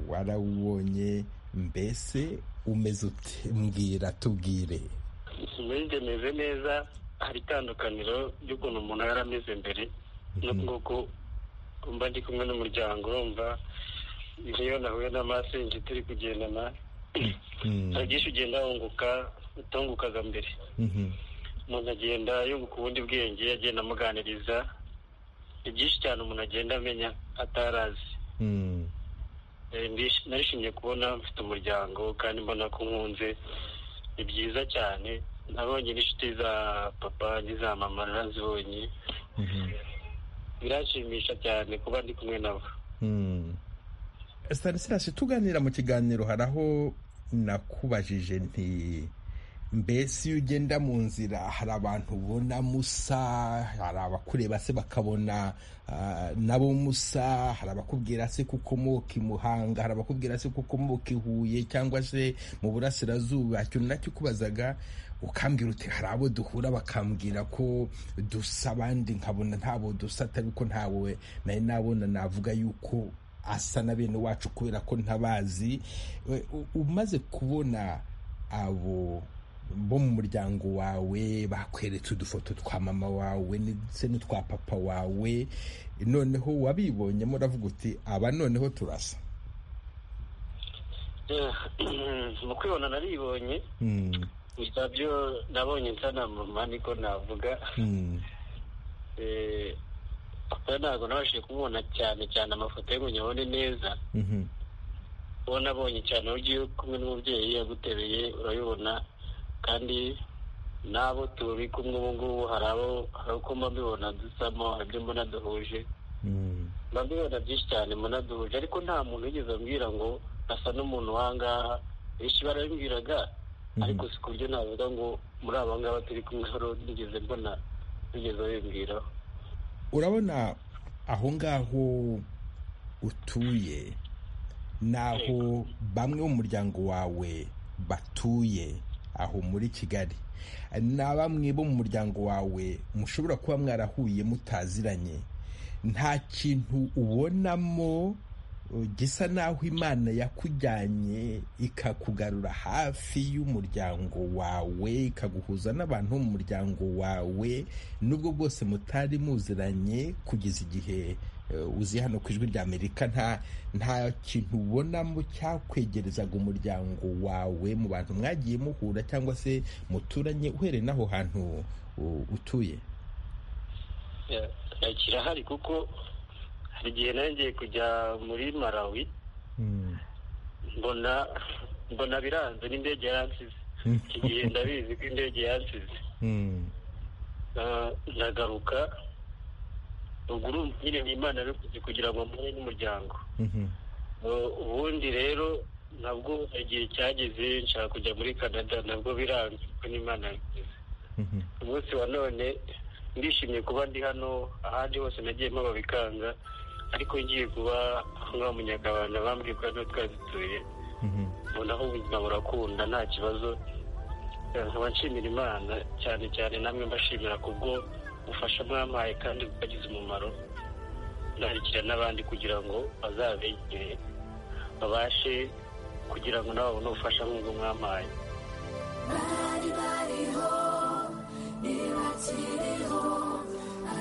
warawubonye mbese umeze ute mbwira tubwire mbese meze neza hari itandukaniro ry'ukuntu umuntu yarameze mbere no kuko mba ndi kumwe n'umuryango mba iyo nahuye na masenje turi kugendana hari byinshi ugenda wunguka utungukaga mbere umuntu agenda yunguka ubundi bwenge agenda amuganiriza ni byinshi cyane umuntu agenda amenya atarazi narishimye kubona mfite umuryango kandi mbona ko nkunze ni byiza cyane nabonye n'inshuti za papa n'iza mama narazibonye birashimisha cyane kuba ndi kumwe nabo stanislas tuganira mu kiganiro hari aho nakubajije nti mbese iyo ugenda mu nzira hari abantu ubona musa hari abakureba se bakabona nabo musa hari abakubwira se ko ukomoka i muhanga hari abakubwira se ko ukomoka i huye cyangwa se mu burasirazuba ikintu nacyo ukubazaga ukambwira uti hari abo duhura bakambwira ko dusa abandi nkabona ntabo dusa atari uko ntawe nawe nabona navuga yuko asa na bene wacu kubera ko ntabazi umaze kubona abo bo mu muryango wawe bakweretse udufoto twa mama wawe ndetse n'utwa papa wawe noneho wabibonyemo uravuga uti aba noneho turasa mu kwibona naribonye gusa byo nabonye nsa na mama niko navuga papa ntabwo nabashije kumubona cyane cyane amafoto ye ngo nyabone neza uwo nabonye cyane uburyo iyo kumwe n'umubyeyi yagutereye urabibona kandi n'abo turi kumwe ubu ngubu hari abo uko mba mbibona dusamo hari ibyo mbona duhuje mba mbibona byinshi cyane mbona duhuje ariko nta muntu wigeze ambwira ngo asa n'umuntu w'ahangaha benshi barabimbwiraga ariko si ku buryo navuga ngo muri aba ngaba turi kumwe hano nigeze mbona bigeze bimbwiraho urabona aho ngaho utuye n'aho bamwe mu muryango wawe batuye aho muri kigali na bamwe bo mu muryango wawe mushobora kuba mwarahuye mutaziranye nta kintu ubonamo gisa n'aho imana yakujyanye ikakugarura hafi y'umuryango wawe ikaguhuza n'abantu bo mu muryango wawe n'ubwo bwose mutari muziranye kugeza igihe uzi hano ku ijwi rya amerika nta nta kintu ubonamo cyakwegerezaga umuryango wawe mu bantu mwagiye muhura cyangwa se muturanye uhereye n'aho hantu utuye kirahari kuko hari igihe ngiye kujya muri marawi mbona mbona biranze n'indege yansize iki gihe ndabizi ko indege yansize ndagaruka ruguru nyine ni imana yabikoze kugira ngo mpure n'umuryango ubundi rero nabwo igihe cyageze nshaka kujya muri canada nabwo biranze kuko n'imana yabikoze umunsi wa none ndishimiye kuba ndi hano ahandi hose nagiye mpaba bikanga ariko ngiye kuba ngaho munyakabanda bambwiye ko hano twazituye mbona aho ubuzima burakunda nta kibazo nkaba nshimira imana cyane cyane namwe mbashimira kubwo ubufasha mwampaye kandi bukagize umumaro ndandikira n'abandi kugira ngo bazabegere babashe kugira ngo nabo babone ubufasha nk'ubwo mwampaye bari bariho ntibakiriho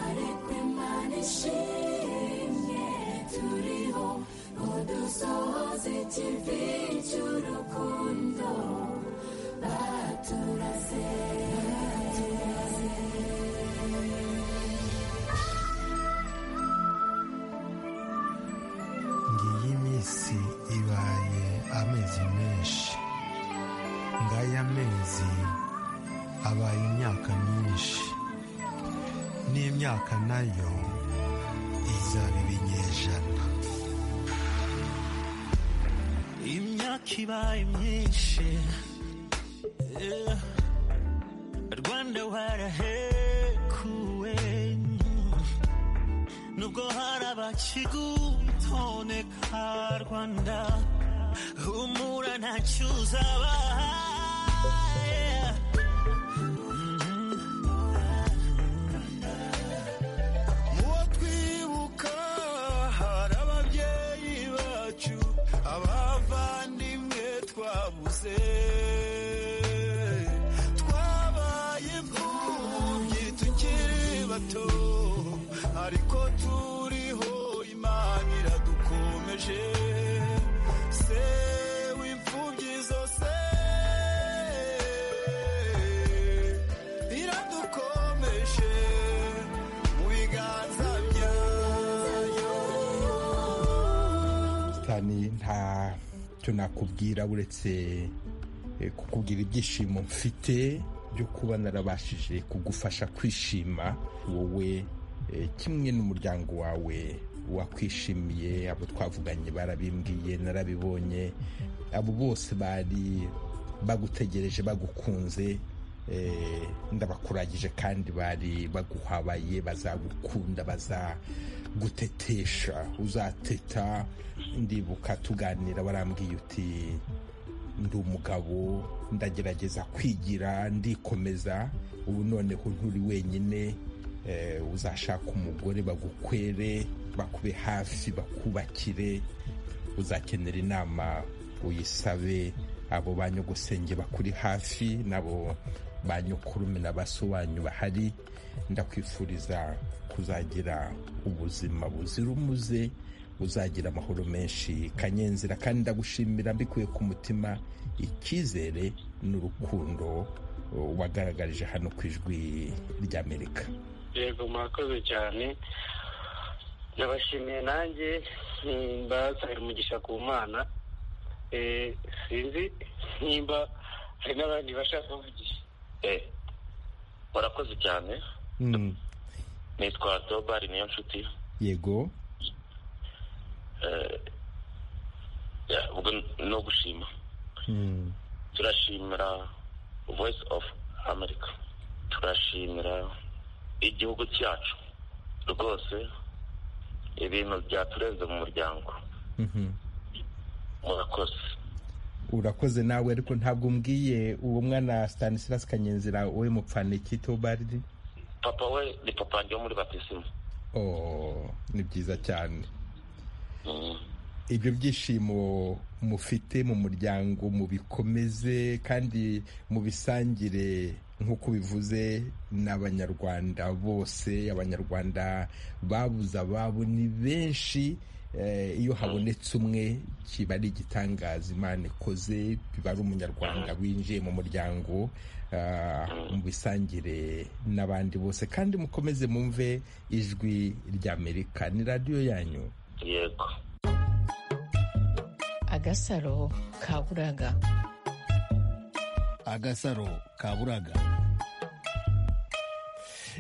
ariko imana ishimye turiho ngo dusohoze ikivi cy'urukundo baturase ngiyi minsi ibaye amezi menshi ngaya amezi abaye imyaka myinshi n'imyaka nayo izaba ibinyejana imyaka ibaye myinshi rwanda warahekuwe nubwo hari abakigutoneka rwanda humura ntacyo uzabahaye muwo twibuka hari ababyeyi bacu abavandimwe twabuze twabaye imfubyi tukiri bato ariko turiho imana iradukomeje se w'imfubyi zose iradukomeje mu biganza byayo tani nta cyo nakubwira uretse eh, kukubwira ibyishimo mfite byo kuba narabashije kugufasha kwishima wowe eh, kimwe n'umuryango wawe wakwishimiye abo twavuganye barabimbwiye narabibonye abo bose bari bagutegereje bagukunze eh, ndabakuragije kandi bari baguhabaye bazagukunda bazagutetesha uzateta ndibuka tuganira warambwiye uti ndi umugabo ndagerageza kwigira ndikomeza ubu noneho nturi wenyine eh, uzashaka umugore bagukwere bakube hafi bakubakire uzakenera inama uyisabe abo ba nyogosenge bakuri hafi n'abo ba nyokurume na baso wanyu bahari ndakwifuriza kuzagira ubuzima buzira umuze uzagira amahoro menshi kanyenzira kandi ndagushimira mbikuye ku mutima icyizere n'urukundo uh, wagaragarije hano ku ijwi ry'amerika yego murakoze cyane ndabashimiye nanjye mm, mbasabira umugisha ku mana Eh, sinzi nimba hari n'abandi bashaka kuvugisha Eh, murakoze cyane Mm, nitwa teobari niyo nshuti yego ubwo ni ugushima turashimira voice of america turashimira igihugu cyacu rwose ibintu byatureze mu muryango murakoze urakoze nawe ariko ntabwo umbwiye uwo mwana Stanislas kanyenzira we mupfana iki tobaridi papa we ni papa wanjye wo muri batisimu oh ni byiza cyane ibyo byishimo mufite mu muryango mubikomeze kandi mubisangire nk'uko bivuze n'abanyarwanda bose abanyarwanda babuze ababo ni benshi iyo habonetse umwe kiba ari igitangaza imana ikoze biba ari umunyarwanda winjiye mu muryango mubisangire n'abandi bose kandi mukomeze mumve ijwi ry'amerika ni radiyo yanyu yego agasaro kaburaga agasaro kaburaga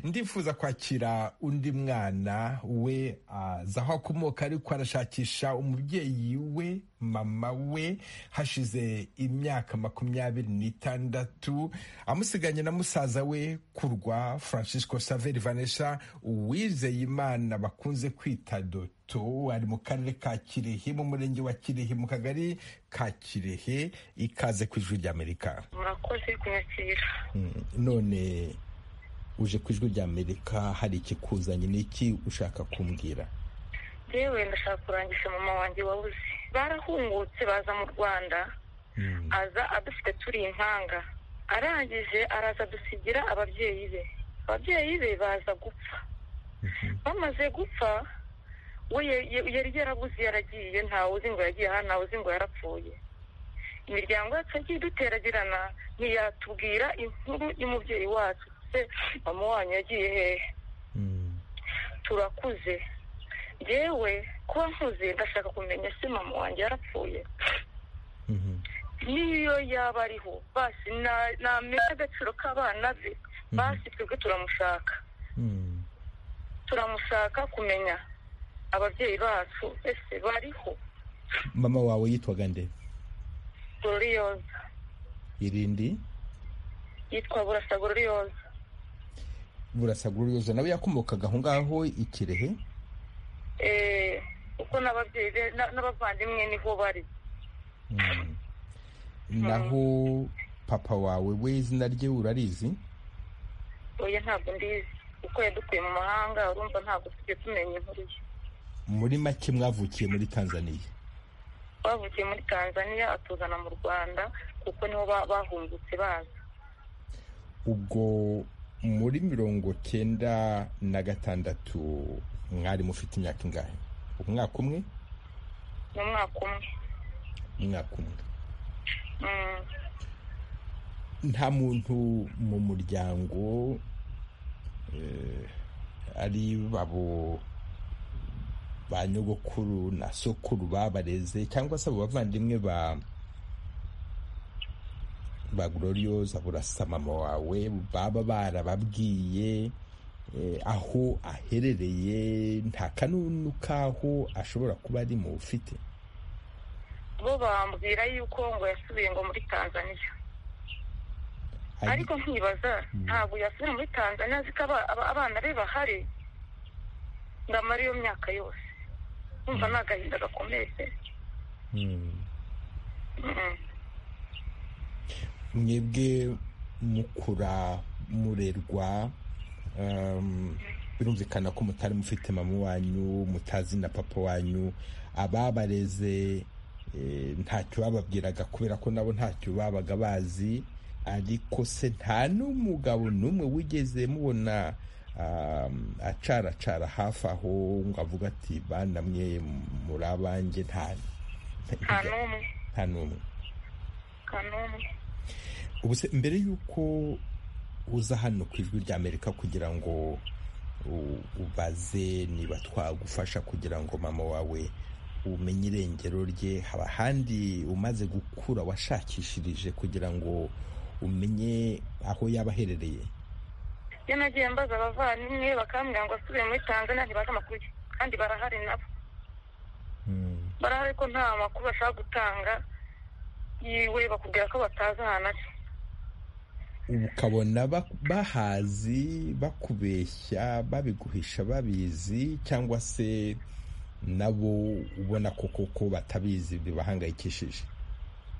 ndifuza kwakira undi mwana we aza aho akomoka ariko arashakisha umubyeyi we mama we hashize imyaka makumyabiri n'itandatu amusiganye na musaza we kurwa francisco saveri vanesha uwizeye imana bakunze kwita doto ari mu karere ka kirehe mu murenge wa kirehe mu kagari ka kirehe ikaze ku ijwi ry'amerika murakoze kunyakira none uje ku ijwi ry'amerika hari ikikuzanye n'iki ushaka kumbwira yewe ndashaka kurangisha mama wanjye wabuze barahungutse baza mu rwanda aza adufite turi impanga arangije araza dusigira ababyeyi be ababyeyi be baza gupfa bamaze gupfa we yari yarabuze yaragiye ntawe uzi ngo yagiye aha ntawe uzi ngo yarapfuye imiryango yacu yagiye iduteragirana ntiyatubwira inkuru y'umubyeyi wacu mama wanyu yagiye hehe turakuze yewe kuba nkuze ndashaka kumenya se mama wanjye yarapfuye n'iyo yaba ariho basi namenya agaciro k'abana be basi twebwe turamushaka turamushaka kumenya ababyeyi bacu ese bariho mama wawe yitwaga nde gororiyoza irindi yitwa burasa gororiyoza burasa gururiyoza nawe yakomokaga aho ngaho ikirehe kuko n'ababyeyi be n'abavandimwe niho bari naho papa wawe we izina rye urarizi oya ntabwo ndizi kuko yadukuye mu mahanga urumva ntabwo tujya tumenya inkuru ye muri make mwavukiye muri tanzaniya bavukiye muri tanzaniya atuzana mu rwanda kuko niho bahungutse baza ubwo muri mirongo cyenda na gatandatu mwari mufite imyaka ingahe umwaka umwe ni umwaka umwe umwaka umwe nta muntu mu muryango ari babo ba nyogokuru na sokuru babareze cyangwa se abo bavandimwe ba ba gororiyoza burasa mama wawe baba barababwiye aho aherereye nta kanunu k'aho ashobora kuba ari mu ufite bo bambwira yuko ngo yasubiye ngo muri tanzaniya ariko nkibaza ntabwo yasubiye muri tanzaniya azi ko abana be bahari ndamara iyo myaka yose kumva ni agahinda gakomeye mwebwe mukura murerwa birumvikana ko mutari mufite mama wanyu mutazi na papa wanyu ababareze ntacyo bababwiraga kubera ko nabo ntacyo babaga bazi ariko se nta n'umugabo n'umwe wigeze mubona acaracara hafi aho ngo avuga ati bana mwe muri abanjye nta n'umwe nta n'umwe ubuse mbere y'uko uza hano ku ijwi ry'amerika kugira ngo ubaze niba twagufasha kugira ngo mama wawe umenye irengero rye haba ahandi umaze gukura washakishirije kugira ngo umenye aho yaba aherereye iyo nagiye mbaza abavandimwe bakambwira ngo asubiye muri tanzania ntibazi amakuru kandi barahari nabo barahari ko nta makuru bashaka gutanga yiwe bakubwira ko batazi ahantu ari ubu ukabona ba- bahazi bakubeshya babiguhisha babizi cyangwa se nabo ubona ko koko batabizi bibahangayikishije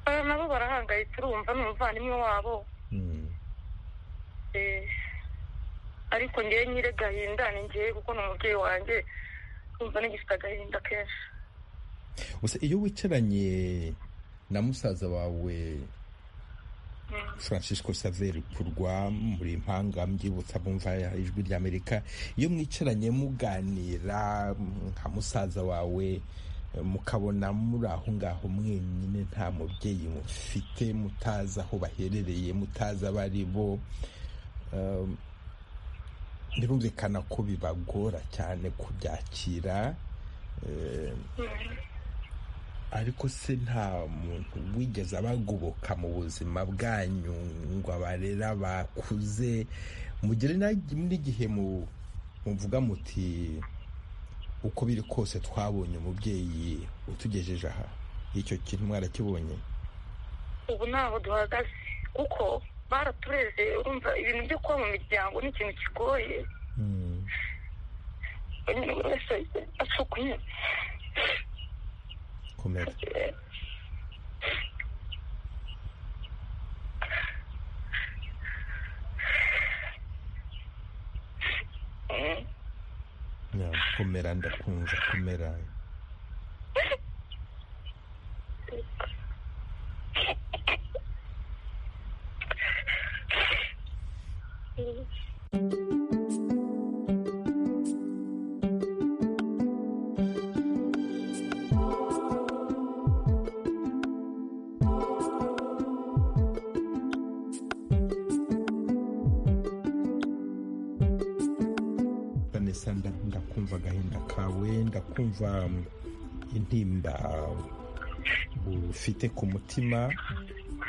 Eh, nabo barahangayitse urumva ni umuvandimwe wabo Eh, ariko ngewe nyire gahinda ni ngewe kuko ni umubyeyi wanjye urumva n'igifite agahinda kenshi gusa iyo wicaranye na musaza wawe francisco saveri kurwa muri impanga mbyibutsa bumva ijwi rya amerika iyo mwicaranye muganira nka musaza wawe mukabona muri aho ngaho mwenyine nta mubyeyi mufite mutazi aho baherereye mutazi abo ari bo um, birumvikana ko bibagora cyane kubyakira um, ariko se nta muntu wigeze abagoboka mu buzima bwanyu ngo abarera bakuze mugere na- n'igihe mu- muvuga muti uko biri kose twabonye umubyeyi utugejeje aha icyo kintu mwarakibonye ubu ntaho duhagaze kuko baratureze urumva ibintu byo kuba mu miryango ni ikintu kigoye nyine buri wese acukuye komera Ya, komera ndakumva komera vanessa nda- ndakumva agahinda kawe ndakumva mm, intimba ufite ku mutima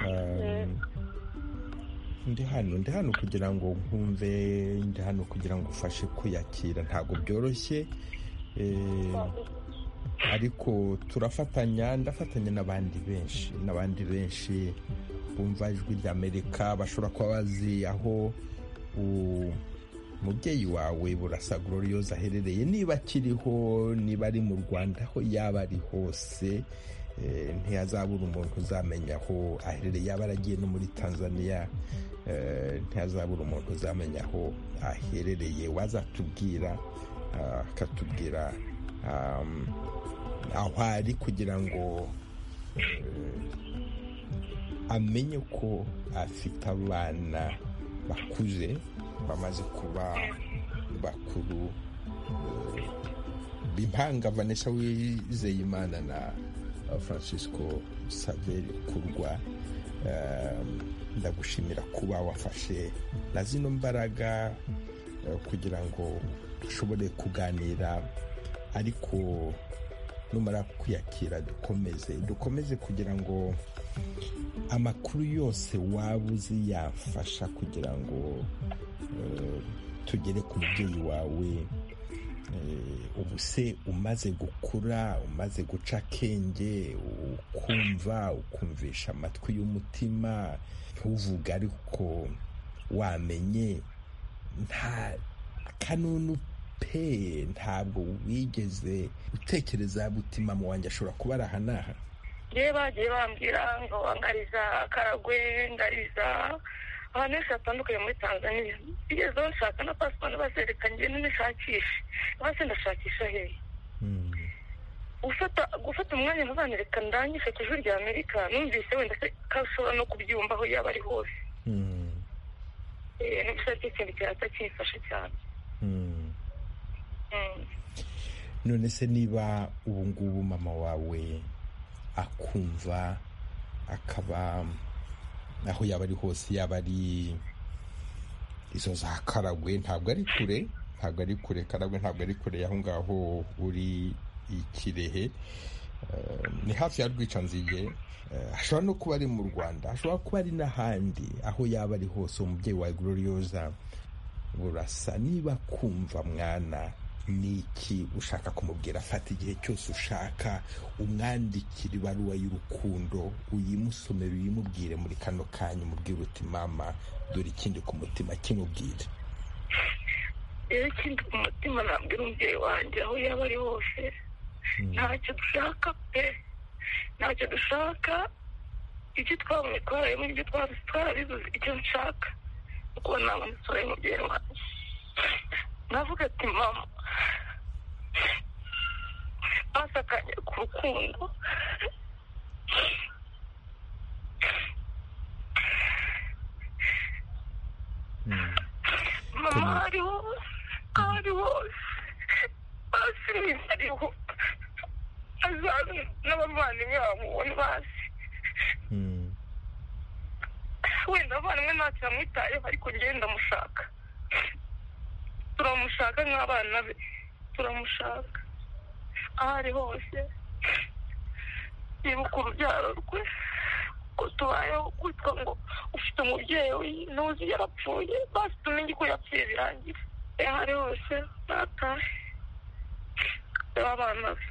um, ndi hano ndi hano kugira ngo nkumve ndi hano kugira ngo ufashe kwiyakira ntabwo byoroshye eh, ariko turafatanya ndafatanya n'abandi benshi n'abandi benshi bumva ijwi rya amerika bashobora kuba bazi aho u- umubyeyi wawe burasa gloriose aherereye niba akiriho niba ari mu rwanda aho yaba ari hose eh, ntihazabura umuntu uzamenya aho aherereye yaba aragiye no muri tanzania eh, ntihazabura umuntu uzamenya aho aherereye wazatubwira ah, akatubwira um, aho ari kugira ngo amenye ko afite abana bakuze bamaze kuba bakuru eh, bimpanga vanessa wizeyimana na eh, francisco saveri kurwa Eh, ndagushimira kuba wafashe na zino mbaraga eh, kugira ngo dushobore kuganira ariko numara kwiyakira dukomeze dukomeze kugira ngo amakuru yose waba uzi yafasha kugira ngo eh, tugere ku mubyeyi wawe Eh, ubu se umaze gukura umaze guca akenge ukumva ukumvisha amatwi y'umutima ntuvuge ariko wamenye nta kanunu pe ntabwo wigeze utekereza butima mu wanjye ashobora kuba ari aha n'aha yewe bagiye bambwira ngo ngariza karagwe ngariza ahantu henshi hatandukanye muri tanzania bigezeho nshaka na pasiporo bazerekanye ngende nishakishe basi ndashakisha hehe gufata gufata umwanya ntubanereka ndangije ku ijwi rya amerika numvise wenda se ko ashobora no kubyumva aho yaba ari hose Eh, no gushaka ikintu cyaza kimfasha cyane Mm. none se niba ubu ngubu mama wawe akumva akaba aho yaba ari hose yaba ari izo za karagwe ntabwo ari kure ntabwo ari kure karagwe ntabwo ari kure y'aho ngaho uri i kirehe Eh, ni hafi ya rwicanzige Eh, ashobora no kuba ari mu rwanda ashobora kuba ari n'ahandi aho yaba ari hose umubyeyi wa gloriosa burasa niba kumva mwana ni iki ushaka kumubwira afata igihe cyose ushaka umwandikira ibaruwa y'urukundo uyimusomere uyimubwire muri kano kanya umubwire uti mama dore ikindi ku mutima kimubwire rero ikindi ku mutima nabwira umubyeyi wanjye aho yaba ari hose ntacyo dushaka pe ntacyo dushaka ibyo twabonye twararimo ibyo twabuze twarabibuze icyo nshaka ni ukubona nabona isura y'umubyeyi wanjye navuga ati mama basakanye ku rukundo mama hariho hariho basimizi hariho azaza n'abavandimwe bamubona bazi wenda abavandimwe ntacyo bamwitayeho ariko ngenda mushaka turamushaka nk'abana be turamushaka aho ari hose yibuka urubyaro rwe ko tubayeho kwitwa ngo ufite umubyeyi we ntuzi yarapfuye basi tumenye ko yapfuye birangira aho ari hose natahe abana be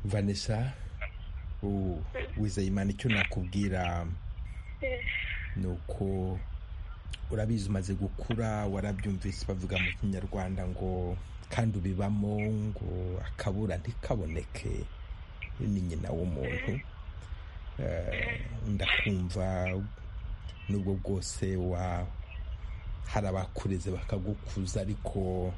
vanessa wizeyimana icyo nakubwira ni uko urabizi umaze gukura warabyumvise bavuga mu kinyarwanda ngo kandi ubibamo ngo akabura ntikaboneke ni nyina w'umuntu ndakumva nubwo bwose wa hari abakureze bakagukuza ariko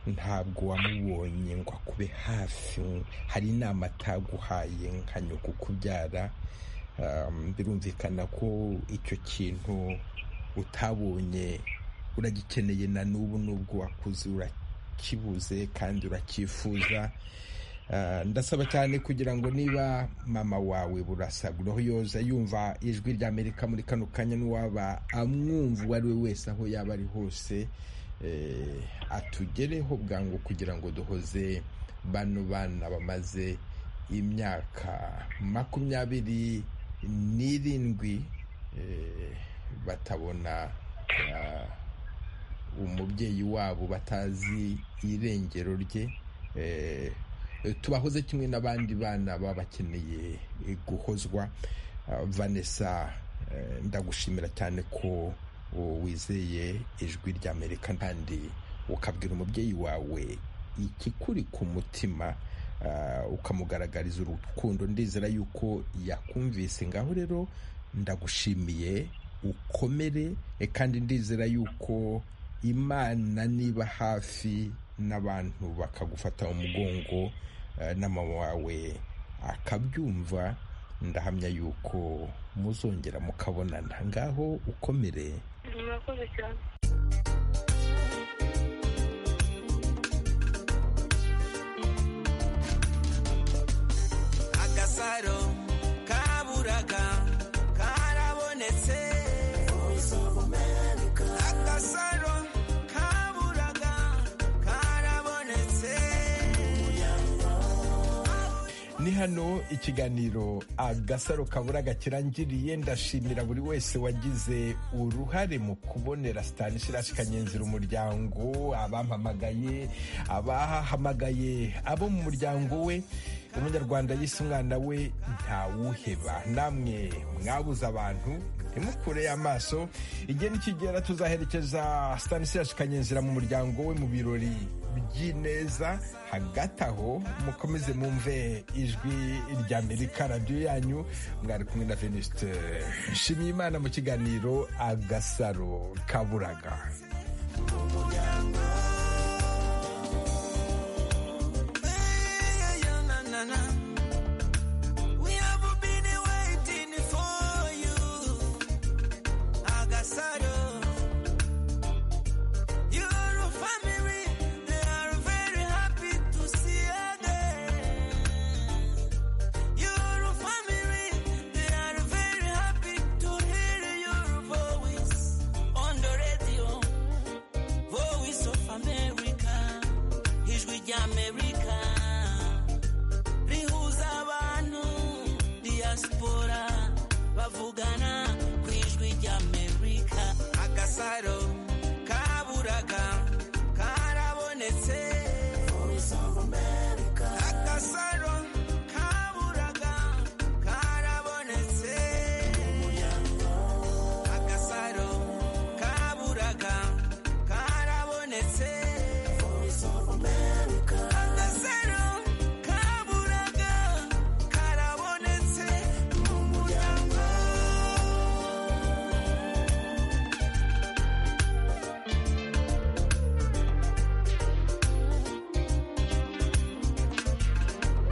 ntabwo wamubonye ngo akube hafi hari inama ataguhaye nka nyoko kubyara birumvikana ko icyo kintu utabonye uragikeneye na n'ubu n'ubwo wakuze urakibuze kandi uracyifuza ndasaba cyane kugira ngo niba mama wawe burasaguraho yoza yumva ijwi rya amerika muri kano kanya n'uwaba amwumva uwo ari we wese aho yaba ari hose atugereho bwangu kugira ngo duhoze bano bana bamaze imyaka makumyabiri n'irindwi batabona umubyeyi wabo batazi irengero rye tubahoze kimwe n'abandi bana baba bakeneye guhozwa vanessa ndagushimira cyane ko wizeye ijwi ry'amerika kandi ukabwira umubyeyi wawe ikikuri ku mutima ukamugaragariza urukundo ndizera yuko yakumvise ngaho rero ndagushimiye ukomere kandi ndizera yuko imana niba hafi n'abantu bakagufata mu mugongo na mama wawe akabyumva ndahamya yuko muzongera mukabonana ngaho ukomere murakoze cyane agasaro kaburaga karabonetse agasaro kaburaga karabonetse ni hano ikiganiro agasaro kaburaga kirangiriye ndashimira buri wese wagize uruhare mu kubonera stanislas kanyenzira umuryango abampamagaye abahamagaye abo mu muryango we umunyarwanda yise umwana we ntawuheba namwe mwabuze abantu ntimukure amaso igihe nikigera tuzaherekeza stanislas kanyenzira mu muryango we mu birori by'ineza hagati aho mukomeze mwumve ijwi rya amerika radiyo yanyu mwari kumwe na venuste nshimiyimana mu kiganiro agasaro kaburaga